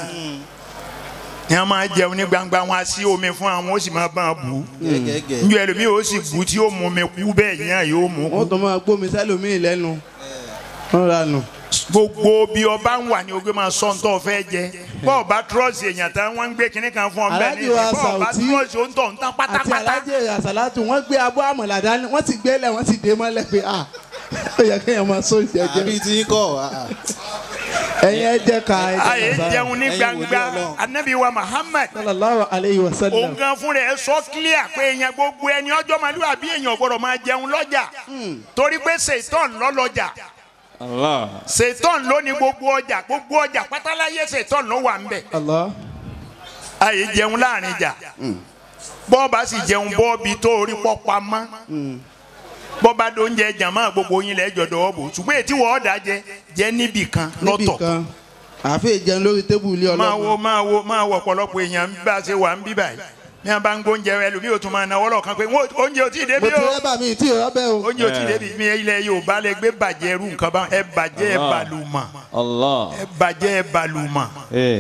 ní a máa jẹun ní gbangba wọn á sí omi fún àwọn ó sì máa bá a bù ú gẹ́gẹ́ njọ ẹlòmíì ó sì bù ú tí ó mú mi kú bẹ́ẹ̀ yẹn yóò mú wọ́n kú tún máa gbómi sẹ́lòmíì lẹ́nu. wọ́n rà nù. gbogbo bí ọba ń wà ní ogbe máa sọ ntọ́ fẹ́ jẹ bọ́ọ̀ bá trọ́ọ̀sì èèyàn tán wọ́n ń gbé kinní kan fún ọ bẹ́ẹ̀ ni Alhaji wa bọ́ọ̀ bá Sauti. trọ́ọ̀sì ó ń tọ̀ ń tán àti pátápátá alájẹ àsàlátù wọ́n gbé abọ́ àmọ̀là dání wọ́n ti gbélé wọ́n ti dé mọ́lẹ̀ pé à ó yẹ kéèyàn máa sọ ìjẹ́jẹ́. àbí tí ń kọ́ ah, ah. ẹ̀yin ẹ jẹ́ ká ẹ àyè jẹ́ ká jẹun ní ẹ̀yin gbangba wòlíì Ọlọ́run. anabi wa Muhammad sallallahu alayhi wa sallam. òun gan fún rẹ̀ sọ clear pé èèyàn gbogbo ẹni ọjọ́ màlúù àbí èèyàn gbọ́dọ̀ máa jẹun lọ́jà torí pé ṣètọ́n lọ́lọ́jà Allah. ṣètọ́n ló ní gbogbo ọjà gbogbo ọjà pátáláyé ṣètọ́n ló wà ń bẹ̀ Allah. àyè jẹun láàrin ìjà bọ́ọ̀bá sì jẹun bọ́ọ̀bì tó orí pọ́ pamọ́ bọ́ọ̀bá tó ń jẹ jàmá gbogbo yín lẹ́jọ́ dọ́wọ́ bò ṣùgbọ́n ètí wọ́n ọ̀dà jẹ jẹ níbì kan níbì lọ́tọ̀ kan àfi ìjẹun lórí tébù ilé máa wo ọlọ́run. máa wo máa wo ọ̀pọ̀lọpọ̀ èèyàn bá a ṣe wà ń bí báyìí ní a bá ń gbóúnjẹ ẹlòmíì ò tún máa náwó lọ́ọ̀kan pé "Wọ́n- oúnjẹ ò tí ì mo débi ti o rẹ́bà mi tí ì rọ́bẹ̀ o. oúnjẹ ò tí ì débi mi ilẹ̀ Yorùbá lẹ gbé bàjẹ́ irú nǹkan bá ẹ bàjẹ́ ẹ Allah. bàlùmọ̀ Allah. ẹ bàjẹ́ ẹ bàlùmọ̀ Eh.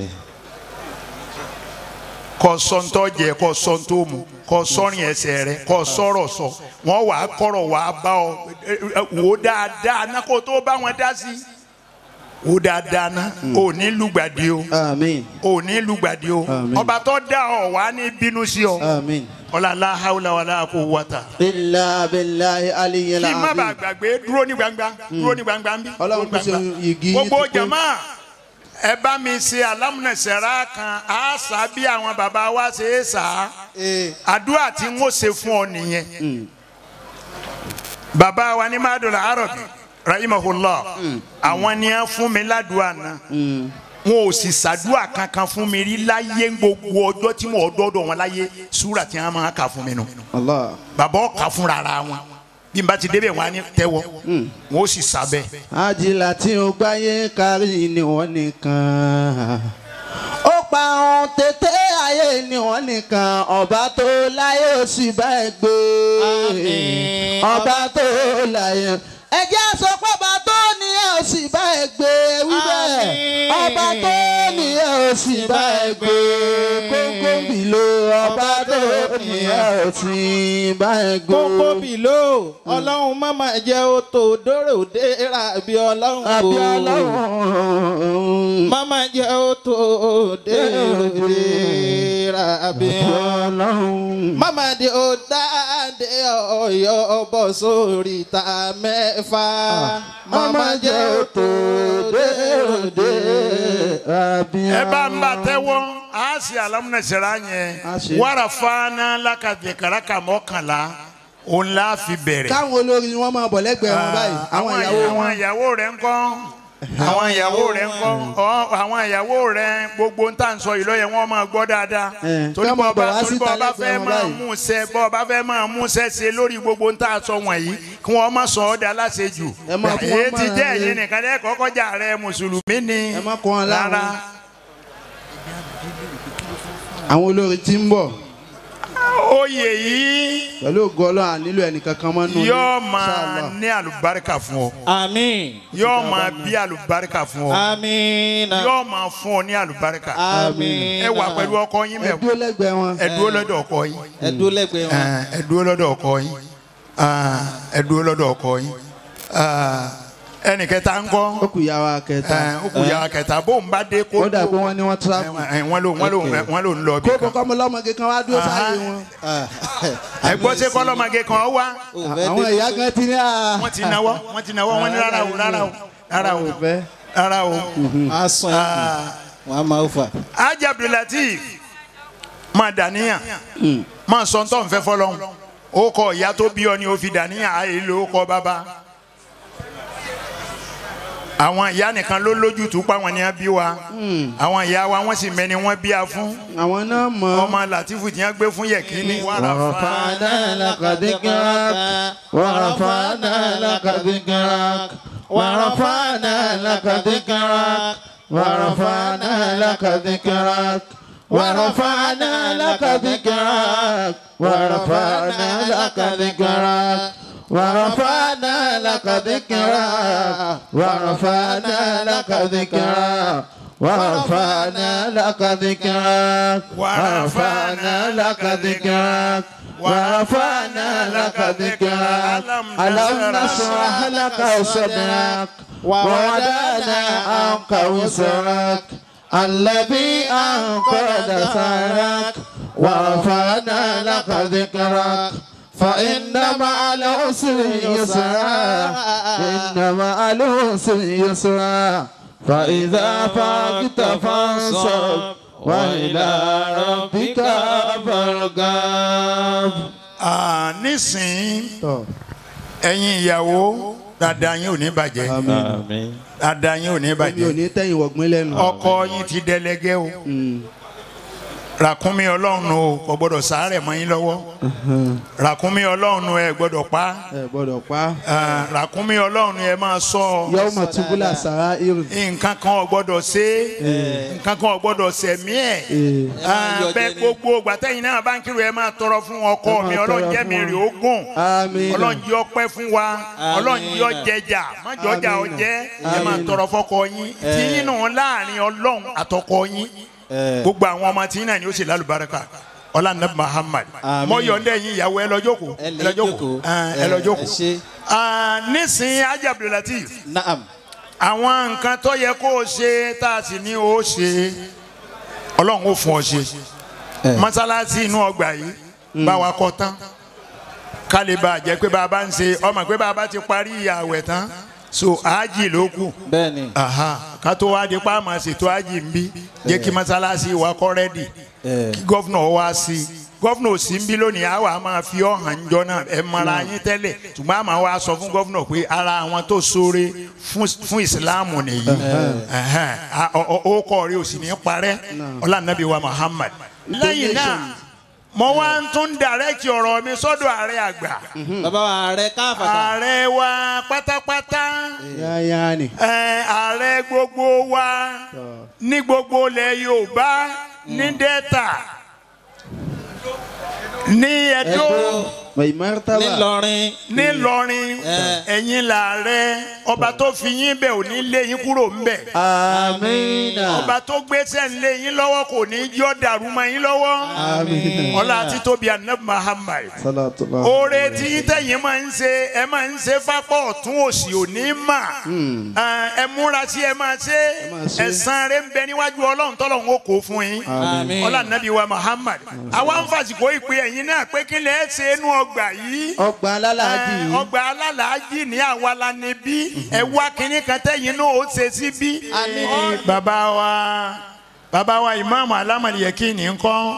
kọ sọ́ńtọ́ jẹ kọ sọ́ńtọ́ mu kọ sọ́rin ẹsẹ̀ rẹ kọ sọ́rọ̀ sọ wọ́n wàá kọ́rọ̀ wàá bá ọ ẹ, ẹ, wò ó dáadáa ná kó tó bá wọn dá sí wò ó dáadáa ná ò ní lùgbàdì o àmín ò ní lùgbàdì o Àmín. ọba tó dá ọ wàá ní bínú sí ọ àmín. ọlọ́lá haúlá wàlá kó wọ́tà. ilà abilahi aliyu kí n má bàa alabi. gbàgbé dúró ní gbangba dúró ní gbangba ń bí. Ọlọ́run kò ṣe igi yín gbogbo ti pé. jama ẹ bá mi ṣe alámúnẹsẹ̀rá kan á sá bí àwọn bàbá wa ṣe é sá àdúrà tí n ó ṣe fún ọ nìyẹn. bàbá wa ní madula arabi rahimahullah àwọn ni a fún mi ládùúgbò náà wọn ò sì ṣàdúrà kankan fún mi rí láyé gbogbo ọjọ́ tí mo dọ́dọ̀ wọn láyé súrà tí wọn máa kà fún mi nù allah bàbá ọkà fúnra ara wọn bí n bá ti débẹ̀ wọn á ní tẹ́wọ́ wọn ó sì sábẹ́. àjìlá tí ó gbáyé kárí ni wọ́n nìkan. ó pa ohun tètè ayé ni wọ́n nìkan ọba tó láyé ó sì bá ẹ gbé. Àmín. ọba tó láyé. ẹ jẹ́ sọ pé ọba tó ní ẹ ó sì bá ẹ gbé wí bẹ́ẹ̀ Àmín. ọba tó ní ẹ ò sì bá ẹ gbé kókó bìlò ọba tó ní ẹ ò sì bá ẹ gbé. kókó bìló ọlọ́run má máa jẹ́ ó tó dóró déra bí ọlọ́run àbí o. ọlọ́run. má máa jẹ́ ó tó dóró déra bí ọlọ́run. ọlọ́run. Mama de o dáadé ọyọ bọ sórí ta mẹ́fà. Mama jẹ́ òtò dèròdè. àbí ẹ bá ń bá tẹ́wọ́ a sì alámúnẹsẹ̀rẹ̀ A yẹn ṣe. wàrà fana lakadé karaka mọ́kànlá òun la fi bẹ̀rẹ̀. káwọn olórin ni wọ́n máa bọ̀ lẹ́gbẹ̀ẹ́ wọn báyìí àwọn ìyàwó àwọn wọn. ìyàwó rẹ̀ ń kọ́ àwọn ìyàwó rẹ̀ ń kọ́ ọ àwọn ìyàwó rẹ̀ gbogbo ń tà ń sọ yìí lọ́yẹ̀ wọ́n máa gbọ́ dáadáa Eh, torí ká máa bọ́ bá bọ̀ wá torí síta bọ́ bá lẹ́gbẹ̀ẹ́ fẹ́ wọn máa báyìí. mú sẹ́ bọ́ bá fẹ́ máa mú sẹ́ ṣe lórí gbogbo ń tà sọ wọ̀nyí kí wọ́n má sọ ọ́ dá láṣejù Ẹ máa fún wọn èyí ti mọ̀ràn jẹ́ ni. ẹ̀yin nìkan lẹ́ kọ́kọ́ jà rẹ̀ mùsùlùmí ni Ẹ má kó wọn láwọn. rárá àwọn olórin tí ń bọ̀ oyè yìí pẹ̀lú ògo ọlọ́run à nílò ẹnìkankan mọ́ nù. yóò máa ní àlùbáríkà fún ọ Àmín. yóò máa bí àlùbáríkà fún ọ Àmín. yóò máa fún ọ ní àlùbáríkà Àmín. ẹ wà pẹ̀lú ọkọ yín ẹ mẹ́wàá dúró lẹ́gbẹ̀ẹ́ wọn. ẹ dúró lọ́dọ̀ ọkọ yín Ẹ dúró lẹ́gbẹ̀ẹ́ wọn. Ah, ẹ dúró lọ́dọ̀ ọkọ yín Ah, ẹ dúró lọ́dọ̀ ọkọ yín Ah, ẹnì kẹta ń kọ́ ó kù yà wá kẹta. ó kù yàrá kẹta bó ń bá dé kó ó dà pé wọ́n ní wọ́n tíráfù. wọ́n ló wọ́n ló wọ́n ló ń lọ bí kó kan kọ́kọ́ mọ lọ́mọge kan wá dúró sáyé wọn. ẹ gbọ́ sí kọ́lọ́mọge kan wá àwọn ìyá kan ti ní à. wọ́n ti náwó wọ́n ti náwó wọ́n ní rárá o rárá o rárá o àwọn ò fẹ́. rárá o. a sàn yìí wọn a máa fà. Ajá Abdulateef máa dàníyàn máa sọ ntọ́ nfẹ́ fọlọ́hún ó kọ ìyá tó bí ọ ni ó fi dàníyàn àyè ló kọ bàbá àwọn ìyá nìkan ló lójútùú pa wọn ni wọn bí wa àwọn ìyá wa wọn sì mẹni wọn bí a fún àwọn náà mọ̀. ọmọ Latifu tí wọn gbé fún Yẹkínní ورفعنا لك ذكرك ورفعنا لك ذكرك ورفعنا لك ذكرك ورفعنا لك ذكرك ورفعنا لك ذكرك ورفعنا لك ذكرك ورفعنا لك ذكرك ورفعنا لك ذكرك ورفعنا لك ذكرك ورفعنا لك ذكرك ورفعنا لك ذكرك ألم نشرح لك صدرك ووضعنا عنك وزرك الذي أنقذ ثارك ورفعنا لك ذكرك فإن مع العسر يسرا إن مع العسر يسرا فإذا فرغت فانصب وإلى ربك فارغب Ah, nísìnyí ẹ̀yin ìyàwó dada yín ò ní bàjẹ́ àmín. dada yín ò ní mi ò bàjẹ́ ní tẹ̀yìn wọ̀gbìn lẹ́nu. ọkọ yín ti dẹlẹgẹ́ o ràkúnmí ọlọ́run o kò gbọ́dọ̀ sàárẹ̀ mọ́ yín lọ́wọ́ ràkúnmí ọlọ́run ẹ gbọ́dọ̀ pa ẹ gbọ́dọ̀ pa. Ah, ràkúnmí ọlọ́run ẹ máa sọ yọ́ọ́ mọ̀ túbúlà sàrà irun. nǹkan kan ò gbọ́dọ̀ ṣe nǹkan kan ò gbọ́dọ̀ ṣẹ̀mí ẹ̀ Ah, yọ bẹ́ẹ̀ jẹ ni. gbogbo gbàtẹ́yìn náà bá ń kírun ẹ máa tọrọ fún ọkọ Ẹ máa mi tọrọ ọlọ́run jẹ́ fún mi wọn. rè ó gùn Àmín. ọlọ́run jẹ́ ọpẹ́ fún wa ọlọ́run jẹ́ Àmín. ọjẹjà má jọjà Àmín. ọjẹ́ ẹ máa Àmín. tọrọ fọkọ yín tí yín nù láàrin ọlọ́run àtọkọ yín gbogbo àwọn ọmọ tí yín náà ni ó sì lálùbáríkà ọlá nàbí Muhammad Àmín. mọ yọ̀ǹda yín ìyàwó ẹ lọ jókòó ẹ ẹ lè lọ jókòó jókòó. Ah, ẹ lọ Ẹ jókòó ṣé. Ah, nísìnyí Ajá Abdulateef naam. àwọn nǹkan tó yẹ kó o ṣe tá a sì ní o ṣe ọlọ́run ó fún ọ ṣe mọ́sálásí inú ọgbà yìí bá wa kọ́ tán ká lè bá a jẹ́ pé bàbá ń ṣe ọmọ pé bàbá ti parí ààwẹ̀ tán so àájì ló kù bẹ́ẹ̀ni. Aha, ká tó wá di pa àmọ́ ṣètò ààjì ń bí jẹ́ kí mọ́sálásí wa kọ́ rẹ́dì kí gọ́fúnà wá sí i gọ́fúnà ò sí ń bí lónìí àwa máa fi ọ̀hàn jọ náà ẹ mara yín tẹ́lẹ̀ ṣùgbọ́n àmọ́ wa sọ fún gọ́fúnà pé ara àwọn tó ṣoore fún fún ìsìláàmù nìyí Ẹhẹ́n. A- ọ- ọ- ó kọ́ rí o sì ní parẹ́ ọlànàbí wa Muhammad lẹ́yìn náà mo wá ń tún dàrẹ́kì ọ̀rọ̀ mi sọ́dọ̀ ààrẹ àgbà bàbá wa ààrẹ káfàtà. ààrẹ wa pátápátá yáyá ni. ẹ, ààrẹ gbogbo wa ní gbogbo ilẹ̀ Yorùbá ní Delta ní Ẹdó Mẹ̀mẹ́rítàbà. nílọrin nílọrin ẹ̀yin làárẹ̀ ọba tó fi yín bẹ̀ ò ní lé yín kúrò ń bẹ̀ Amina. ọba tó gbéṣẹ́ ń lé yín lọ́wọ́ kò ní jọ́ dàrú mọ́ yín lọ́wọ́ Amina. ọlá títóbi anabi Muhammad Salatullah. oore tí tẹ̀yin máa ń ṣe ẹ máa ń ṣe fápọ̀ ọ̀tún òsì òní mà ẹ múra sí ẹ máa ṣe máa ṣe. ẹ̀san rẹ̀ ń bẹ níwájú ọlọ́run tọ́lọ́run ó kó fún yín Àmín. ọlá nàbí wa Muhammad àwa ń fàsìkò ìpè ẹ̀yin náà pé kí lè ṣe inú ọgbà yìí Ọgbà alálàájì. ẹ, ọgbà alálàájì ní àwa la ní bí ẹ wá kínní kan tẹ̀yin náà ó ṣe sí bí. Ọ, bàbá wa bàbá wa ìmáàmù alámọ̀lẹ́kì ní kọ́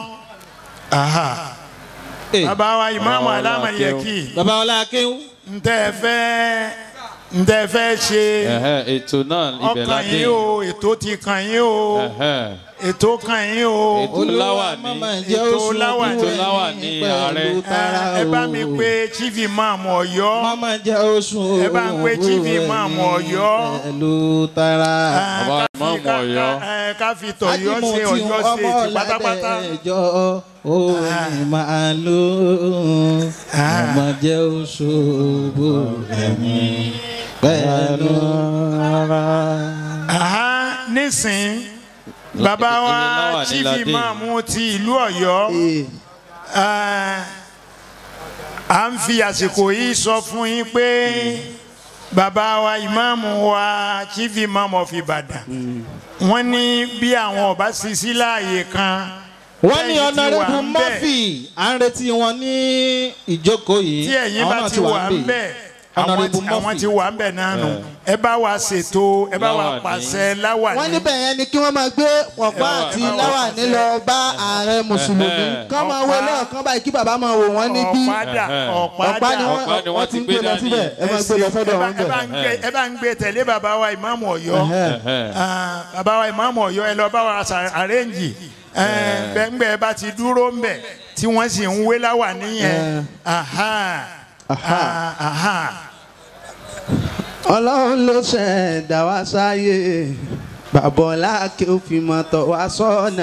bàbá wa ìmáàmù alámọ̀lẹ́kì baba ọlá akéwù ntẹ fẹ́ ntẹ fẹ́ ṣe Ẹ̀hẹ́, ètò náà ibẹ̀ ọkàn ládé. yín o ètò ti kàn yín o Ẹ̀hẹ́, ètò kàn yín o Ètò láwà ní. Ètò láwà ní. Ètò láwà ní ààrẹ. ẹ bá mi pé chief imam Ọ̀yọ́ mama jẹ́ oṣù Ẹ bá ń pe chief imam Ọ̀yọ́. pẹ̀lú tara. Bàbá ká fi- ìmáàmù ká- Ọ̀yọ́. ká- ká fi tọ̀yọ́ ṣe Ọ̀yọ́ ṣe ti pátápátá. ẹjọ́ òní máa lò ọmọ jẹ́ oṣù ẹ̀mí pẹ̀lú ara. Aha, nísìn bàbá wa Ilé láwà ní chief Ládé. imam ti ìlú Ọ̀yọ́ Ee. eh, à ń fi àsìkò yìí sọ fún yín pé bàbá wa ìmáàmù wa chief imam of Ìbàdàn wọ́n ní bí àwọn ọba sì sí láàyè kan wọ́n ní tẹ́yìn ti wà ọ̀nàrẹ́bù ń bẹ̀, murphy à ń retí wọn ní ìjókòó yìí tí ẹ̀yin àwọn bá náà ti wà ń bẹ̀ àwọn Honourable tí- àwọn Murphy. ti wà ń bẹ̀ náà nù ẹ bá wa ṣètò ẹ bá wa Láwàní. pàṣẹ láwàní. wọ́n níbẹ̀ yẹn ni kí wọ́n máa gbé pọ̀pá àti láwàní lọ bá ààrẹ mùsùlùmí kán máa wo lọ́ọ̀kan báyìí kí bàbá máa wò wọ́n níbí ọ̀padà Ẹ̀hẹ́. ọ̀pá ọ̀padà ni wọ́n Ọ̀pá ni wọ́n wọ́n ti ti ń gbé gbé lọ dání. síbẹ̀ ẹ máa gbé lọ sọ́dọ̀ ẹ bá- wọn ẹ bá bẹ̀. ń gbé- ẹ bá ń gbé tẹ̀lé bàbá wa ìmáàmù Ọ̀yọ́ Ẹ̀hẹ́. Ah, bàbá wa ìmáàmù Ọ̀yọ́ ẹ lọ bá wa ṣà- àrẹ́ǹjì bẹ́ẹ̀ bá ti dúró ń bẹ̀ tí wọ́n sì ń wé láwà níyẹn aha Aha. ah, aha ọlọ́run ló ṣẹ̀dá wá sáyé bàbá ọlá kí ó fi mọ́tò wá sọ́nà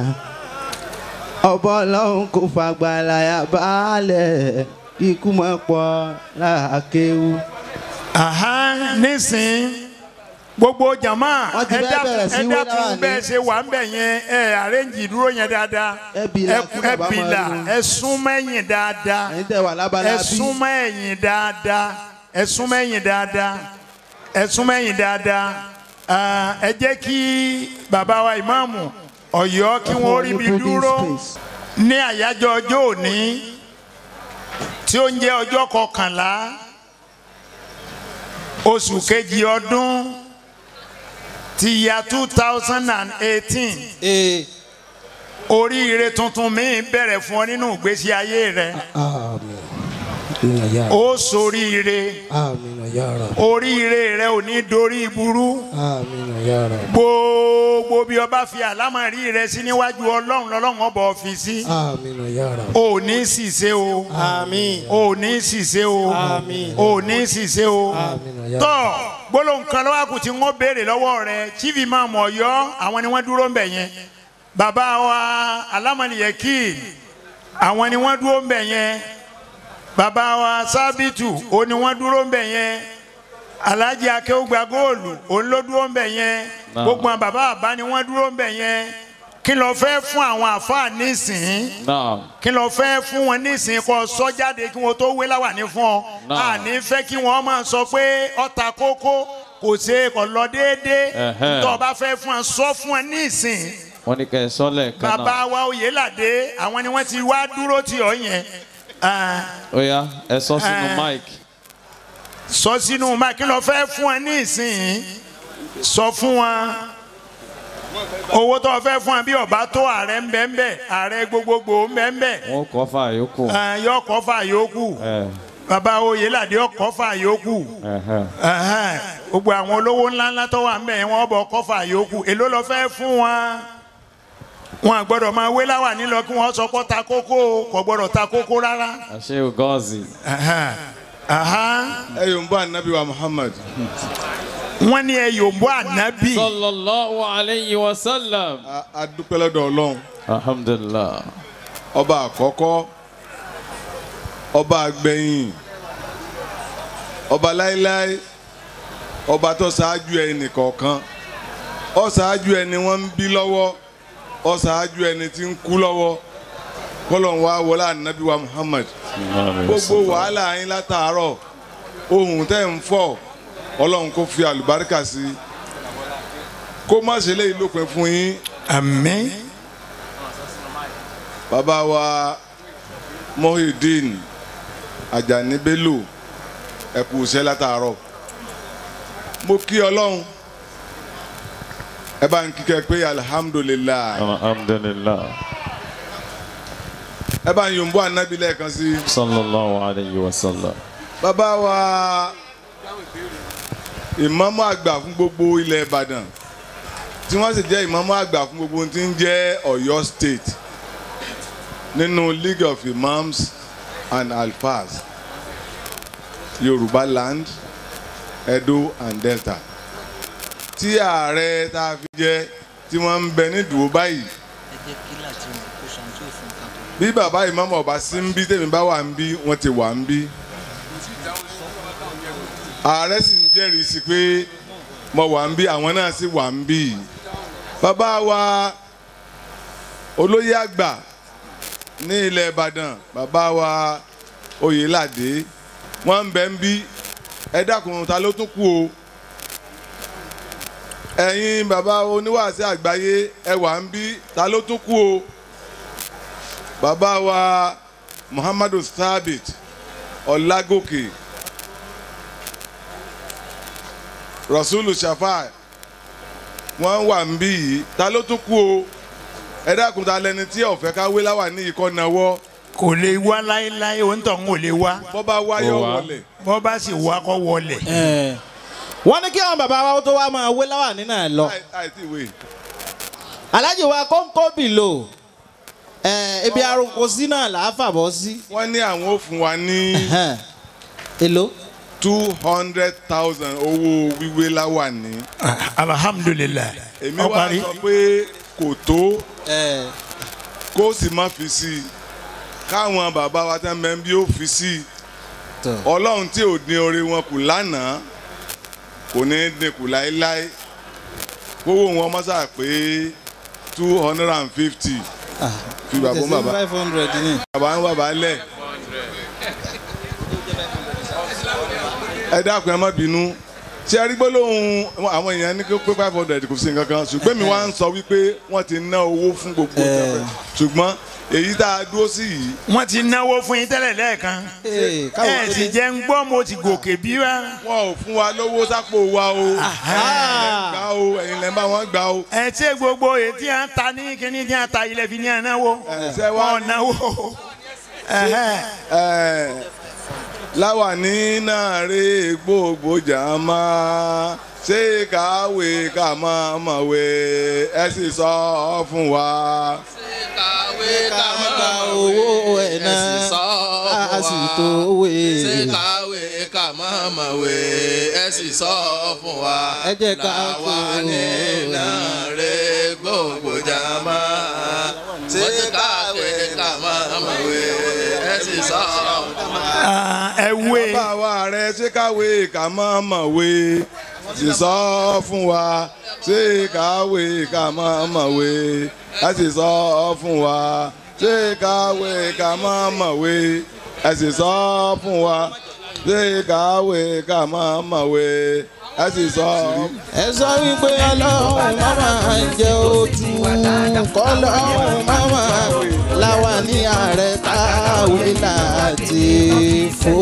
ọba ọlọ́run kò fàgbàláyà baálẹ̀ ikú mọ́ pọ̀ láàkéwú. aha nísìn gbogbo jama Wọ́n ti ẹ bẹ́ẹ̀ dákun bẹ̀rẹ̀ sí ẹ wé dákun láwàní. bẹ́ẹ̀ ṣe wà ń bẹ̀ yẹn ẹ àrẹ́ǹjì dúró yẹn dáadáa Ẹ bìlà ẹ kí ẹ bàbá máa bìlà rí wọn. ẹ súnmọ́ ẹ̀yìn dáadáa ẹ̀yin tẹ́ wà lábala ẹ bí súnmọ́ ẹ̀yìn dáadáa ẹ súnmọ́ ẹ̀yìn dáadáa ẹ súnmọ́ ẹ̀yìn dáadáa Ah, ẹ jẹ́ kí bàbá wa ìmáàmù Ọ̀yọ́ kí wọ́n rí bí Breathing dúró space. ní àyájọ́ ọjọ́ òní tí ó ń jẹ́ ọjọ́ kọkànlá oṣù kejì ọdún ti ya two thousand and eighteen ee oríire tuntun míì bẹ̀rẹ̀ fún ọ nínú ìgbésí ayé rẹ àmín ìnà yà ó soríire àmín ìnà yà rà oríire rẹ ò ní dorí burú àmín ìnà yà rà gbogbo bí ọba fi àlámọ̀rí rẹ sí níwájú ọlọ́run lọ́lọ́run ọba fi sí àmín ìnà yà rà ò ní ṣìṣe o àmín ò ní ṣìṣe o Àmín. ò ní ṣìṣe o àmín ìnà yà rà tọ́ gbólóhùn kan lọ́wọ́ àkùtì ń wọ́n béèrè lọ́wọ́ rẹ chief imam Ọ̀yọ́ àwọn ni wọ́n dúró ń bẹ̀ yẹn bàbá wa alámọ̀lìyẹ́kì àwọn ni wọ́n dúró ń bẹ̀ yẹn bàbá wa sábìtù òun ni wọ́n dúró ń bẹ̀ yẹn alhaji akéwùgbà góòlù òun ló dúró ń bẹ̀ yẹn Náà. gbogbo àwọn bàbá àbá ni wọ́n dúró ń bẹ̀ yẹn kí ló fẹ́ fún àwọn àfáà nísìnyí Naam. kí ló fẹ́ fún wọn nísìnyí kó sọ jáde kí wọn tó wé láwà ní fún ọ Náà. àní fẹ́ kí wọ́n máa sọ pé ọta kókó kò ṣe kò lọ déédéé Ẹ̀hẹ́. tó o bá fẹ́ fún ọ sọ fún ọ nísìnyí Wọ́n ní kẹ́ ẹ sọ́lẹ̀ kan náà. bàbá wa Oyèládé àwọn ni wọ́n ti wá dúró tì ọ́ yẹn Ah, Ó yá ẹ sọ sínú Eh. mic. sọ sínú máa kí ló fẹ́ fún ọ nísìnyí sọ fún wa owó tó o fẹ́ fún ọ bí ọba tó ààrẹ ń bẹ ń bẹ ààrẹ gbogbogbò ń bẹ ń bẹ Wọ́n kọ́ fà yòókù. yọ kọ́ fà yòókù Ẹ bàbá Oyèládé ọkọ̀ fà yòókù. ẹ̀hẹ́. Ẹhẹ́n, gbogbo àwọn olówó ńláńlá tó wà ńbẹ̀ yẹn wọ́n bọ̀ kọ́fà yòókù èló lọ fẹ́ fún wọn wọn gbọ́dọ̀ máa wé láwà nílọ kí wọ́n sọ pé ta kókó o, kò gbọ́dọ̀ ta kókó rárá. Àṣé Ògọ́ọ̀zì. Ẹhẹ́n, ẹhẹ́n. ẹ yóò ń bọ́ ànábì wa Muhammad. wọ́n ní ẹ yòǹbó ànábì Sallallahu alayhi wa sallam. A- a dúpẹ́ lọ́dọ̀ ọlọ́run Alhamdulillah. ọba àkọ́kọ́ ọba àgbẹ̀yìn ọba láíláí ọba tó ṣáájú ẹnì kọ̀ọ̀kan ó ṣáájú ẹni wọ́n ń bí lọ́wọ́ ó ṣáájú ẹni tí ń kú lọ́wọ́ kọ́lọ́n wa wọlé ànábì wa Muhammad gbogbo wàhálà yín látàárọ̀ ohun tẹ́ ń fọ̀ ọlọ́run kó fi àlùbáríkà sí i kó má ṣe léyìí lópin fún yín àmín bàbá wa Mohideen Ajani Bello ẹ kú iṣẹ́ látàárọ̀ mo kí ọlọ́run ẹ bá ń kíkẹ́ pé alihamudulilayi alhamdulillah ẹ bá ń yòǹbó ànábì lẹ́ẹ̀kan sí i. sallallahu alayhi wa sallam. bàbá wa ìmáàmù àgbà fún gbogbo ilẹ̀ Ìbàdàn tí wọ́n sì jẹ́ ìmáàmù àgbà fún gbogbo ohun tí ń jẹ́ Ọ̀yọ́ state nínú League of Imams and Alfas Yorùbá land Edo and Delta tí ààrẹ tá a fi jẹ tí wọ́n ń bẹ nídùú báyìí bí bàbá ìmáàmù ọba sí ń bí tèmi bá wà ń bí wọ́n ti wà ń bí ààrẹ sì ń jẹ́rìí sí pé mo wà ń bí àwọn náà sì wà ń bí bàbá wa olóyè àgbà ní ilẹ̀ Ìbàdàn bàbá wa Oyèládé wọ́n ń bẹ ń bí ẹ dákun ta ló tún kú o ẹ̀yin bàbá oníwàásí àgbáyé ẹ wà ń bí ta ló tún kú o bàbá wa Muhammadu Thabit Ọlágòkè rasulu shafai wọn wà ń bí yìí ta ló tún kú o ẹ dákun ta lẹni tí ọ̀fẹ́ ká wé láwà ní ikọ́ náwọ́ kò lè wá láéláé òun tó ń wò lè wá bọ́ bá wáyọ̀ Ó wá. wọlé bọ́ bá sì wá kọ́ wọlé. Ẹ̀, wọ́n ní kí àwọn bàbá wa tó wá máa wé láwà nínú ẹ̀ lọ. àìtí ìwé alájì wa kóńkó bìlò ẹ̀, ibi arúgbó sí náà là á fàbọ̀ sí. wọ́n ní àwọn ò fún wa ní Ẹ̀hẹ́n. èlò. two hundred thousand owó wíwé láwà ní alhamdulilayi èmi ó wá parí sọ pé kò tó ẹ̀, kó sì má fi sí i káwọn bàbá wa tẹ́ mẹ́ bí ó fi sí i tọ̀. ọlọ́run tí ò dín oore wọn kù lánàá kò ní í dín kù láéláé kówó wọn mọ́sà pé two hundred and fifty Ah, fi bàbá tẹ̀sí bàbá five hundred ní. bàbá ń bàbá lẹ̀ ẹ dákun ẹ má bínú ṣé ẹ rí gbólóhùn àwọn èèyàn ní pé five hundred kò sí nǹkan kan ṣùgbọ́n mi wá ń sọ wípé wọ́n ti ná owó fún gbogbo ìjọba ṣùgbọ́n èyí tá a dúró sí yìí wọ́n ti náwó fún yín tẹ́lẹ̀ lẹ́ẹ̀kan Ee, káwọn ẹ tó sì ní- jẹ́ ń gbọ́ mo ti gòkè bí wá. wọn ò fún wa lówó sápò wa o Ah. gbà o ẹ̀yin lẹ́ ń bá wọn gbà o. ẹ ṣe gbogbo èyí tí a ń ta ní kíní tí a ta ilẹ̀ fi ní ẹ̀ náwó ṣe wá wọn náwó. Ẹhẹ́. ẹ láwàní náà rè gbogbo jàmá ṣé kàwé kà máa mọ̀wé ẹ sì sọ fún wa. kàwé ká gba owó ẹ̀ náà a sì tó wé. ṣé kàwé ká má mọ̀wé ẹ sì sọ fún wa. Ẹ jẹ́ ká Láwàní kó- náà rè gbogbo jàmá. ṣé kàwé ká má mọ̀wé ẹ sì sọ fún wa. Ah, ẹ wé bàbá wa rẹ ṣé kàwé kà máa mọ̀wé sì sọ fún wa ṣé kàwé kà máa mọ̀wé ẹ sì sọ fún wa ṣé kàwé kà máa mọ̀wé ẹ sì sọ fún wa ṣé kàwé kà máa mọ̀wé ẹ sì sọ. ẹ sọ wípé ọlọ́run máma jẹ ojú kọ́lọ́run máma láwa ní ààrẹ káwé láti fò.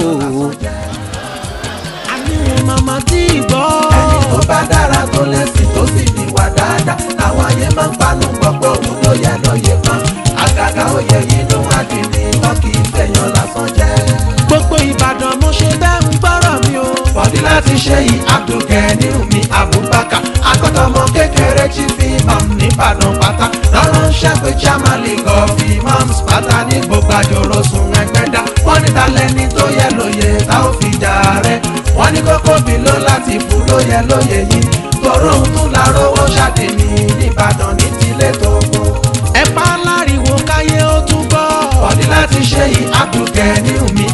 àníwọ̀n màmá tí ì gbọ́. ẹni tó bá dára tó lẹ́sìn tó sì níwà dáadáa àwọn ayé máa ń panu gbọ́pọ̀ òun ló yẹ lóye kan àgàgà òye yìí ló wá di ní wọn kì í fẹ̀yàn lásán jẹ́. gbogbo ìbàdàn mo ṣe bẹ́ẹ̀ ń gbọ́rọ̀ mi o. bọ̀dí láti ṣe yìí abdulgani mi abubakar akọ́tọ̀mọ kékeré tí fi imam nìbàdàn pátá lọ́rọ̀ ń ṣẹ́pẹ́ chairman league of imams pátá ní gbogbo àjòrò sùn ẹgbẹ́dá wọ́n ní talẹ́ni tó yẹ lóye tá ò fi jà rẹ̀ wọ́n ní kókó bí ló láti fún lóye lóye yìí tòró ń tún lárówó ṣàdémí nìbàdàn ní tilé tó kó. ẹ pa láriwo káyé ó tún gbọ́. bọ̀dí láti ṣe yìí abdulgani mi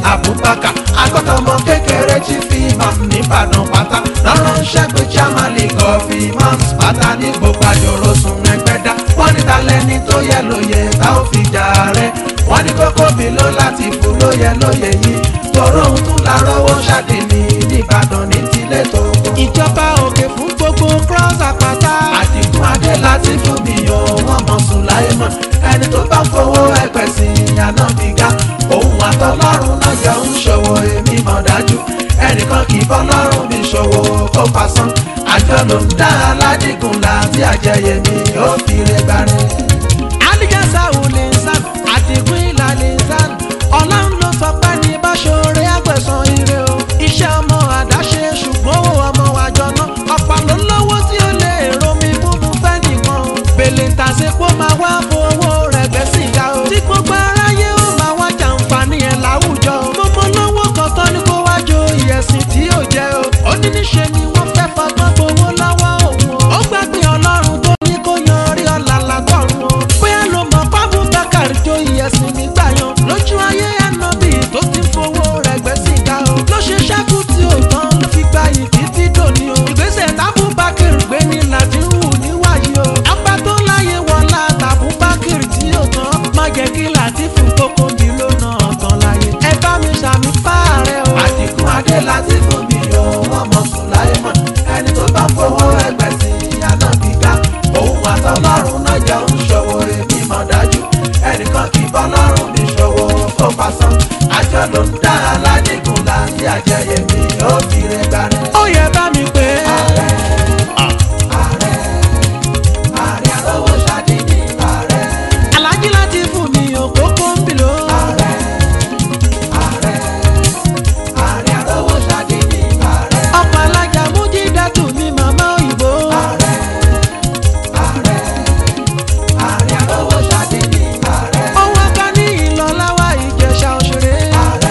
abubakar agbọ́dọ̀mọ kékeré tí fi imam nìbàdàn pátá lọ́rọ̀ ń ṣẹ́gun chairman league of imams pátá ní gbogbo àjòrò sùn ẹgbẹ́dá wọ́n ní talẹ́ni tó yẹ lóye tá ó fi jà rẹ̀ wọ́n ní kókó mi ló láti fún lóye lóye yìí tòró ohun tún la rówó ṣáde ní nìbàdàn ní tilé tó kọ́. ìjọba òkè fún gbogbo cross àpáta. àdìgún adé láti fún mi o wọ́n mọ̀ sùn láyé mọ̀ ẹni tó bá fowó ẹgbẹ́ sí ìyànà mi ga òun àtọlọ́run náà jọ ń ṣòwò èmi mọ̀ dájú ẹnìkan kì í bọ́ lọ́rùn mi ṣòwò kó pasán àjọ ló ń dá aládìgún láti àjẹyẹ mi ó fi rẹ gbáre. alijasa ulinsan adigun ilalinsan ọlọ́run ló sọ pé ní báṣọ̀rẹ́ àgbẹ̀sán ire o iṣẹ́ ọmọ àdáṣe ṣùgbọ́n owó ọmọ àjọ náà ọ̀pọ̀ ló lówó tí ó lè romi múmu fẹ́ nìkan o bèlè tàṣepọ̀ máa wá fowó rẹ̀ gbẹ́ sìgá o tí gbogbo aráyé ó máa wá jàǹfààní ẹ̀ láwùjọ o mo mọ lówó kan tán ní kó wá jo ìyẹ̀sìn tí ò jẹ́ o ó ní níṣe ni wọ́n fẹ́ fọgbọ́n gbowó lọ́wọ́ òun o ó gbàgbé ọlọ́run tó ní kó yan orí ọ̀la látọ̀run o bóyá ló mọ̀ pábù bákàrí jo ìyẹ̀sìn nígbà yan lójú ayé ànábì tó ti fowó rẹ̀ gbẹ́ sìgá o ló ṣe ṣẹ́kù tí ò tán ló fi gba yìí títí dòní o ìgbésẹ̀ tábù bákàrí gbé ní làdírù níwáyé o apá tó láyé wọlá tàbú bákàrí tí ò tán má jẹ́ kí làtífù kókó mi ló nà ọ̀tàn láyé ẹ bá mi ṣàmì fáàrẹ̀ o. àdìgún adé láti fún mi o wọ́n mọ̀ sùn láyé mọ̀ ẹni tó bá fowó ẹgbẹ́ sí ìyànà mi ga òun àtọlọ́run náà jọ ń ṣòwò èmi mọ̀ dájú ẹnìkan kì í bọ́ lọ́rùn mi ṣòwò kó pasán àjọ ló ń dá aládìgún láti àjẹyẹ mi ó fi rẹ gbáre. ó yẹ bá mi pé ààrẹ ààrẹ ààrẹ àrówó ṣáde ní ààrẹ alájí láti fún mi òkókó ń bì ló. ààrẹ ààrẹ ààrẹ àrówó ṣáde ní ààrẹ ọkọ̀ alájà mújí dátù mi màmá òyìnbó. ààrẹ ààrẹ ààrẹ àrówó ṣáde ní ààrẹ ọwọ́ ká ní ìlọ́láwà ìjẹ̀ṣà òṣèré. ààrẹ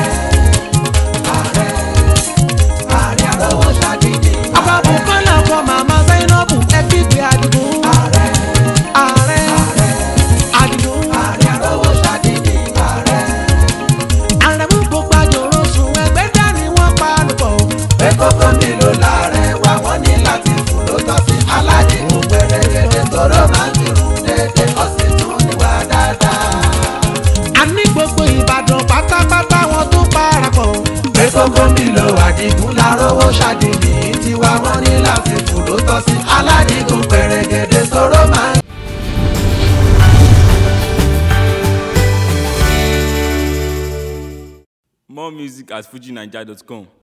ààrẹ ààrẹ àrówó ṣáde ní àbábù kọ́lá ọkọ̀ màmá zainabu ẹbí gbé àdìgún. ààrẹ ààrẹ àdìgún. ààrẹ àrówó ṣáde ní ààrẹ. àrẹ̀mú gbogbo àjòrò sùn ẹgbẹ́ dání wọ́n pa lùpọ̀. pé kókó nílò láàrẹ̀ wá wọ́n ní láti fún ló tọ́ sí aládìmú pẹ̀rẹ̀gẹ̀dẹ̀ tóró máa ń kírun dédé ó sì tún níwà dáadáa. a ní gbogbo ìbàdàn pátápátá wọn tó parapọ̀. pé kókó nílò àdìgún lárówó ṣàdìmí tiwa wọ́n ní láti fún ló tọ́ sí aládìmú pẹ̀rẹ̀gẹ̀dẹ̀ tóró máa ń. More music at fujinaija.com.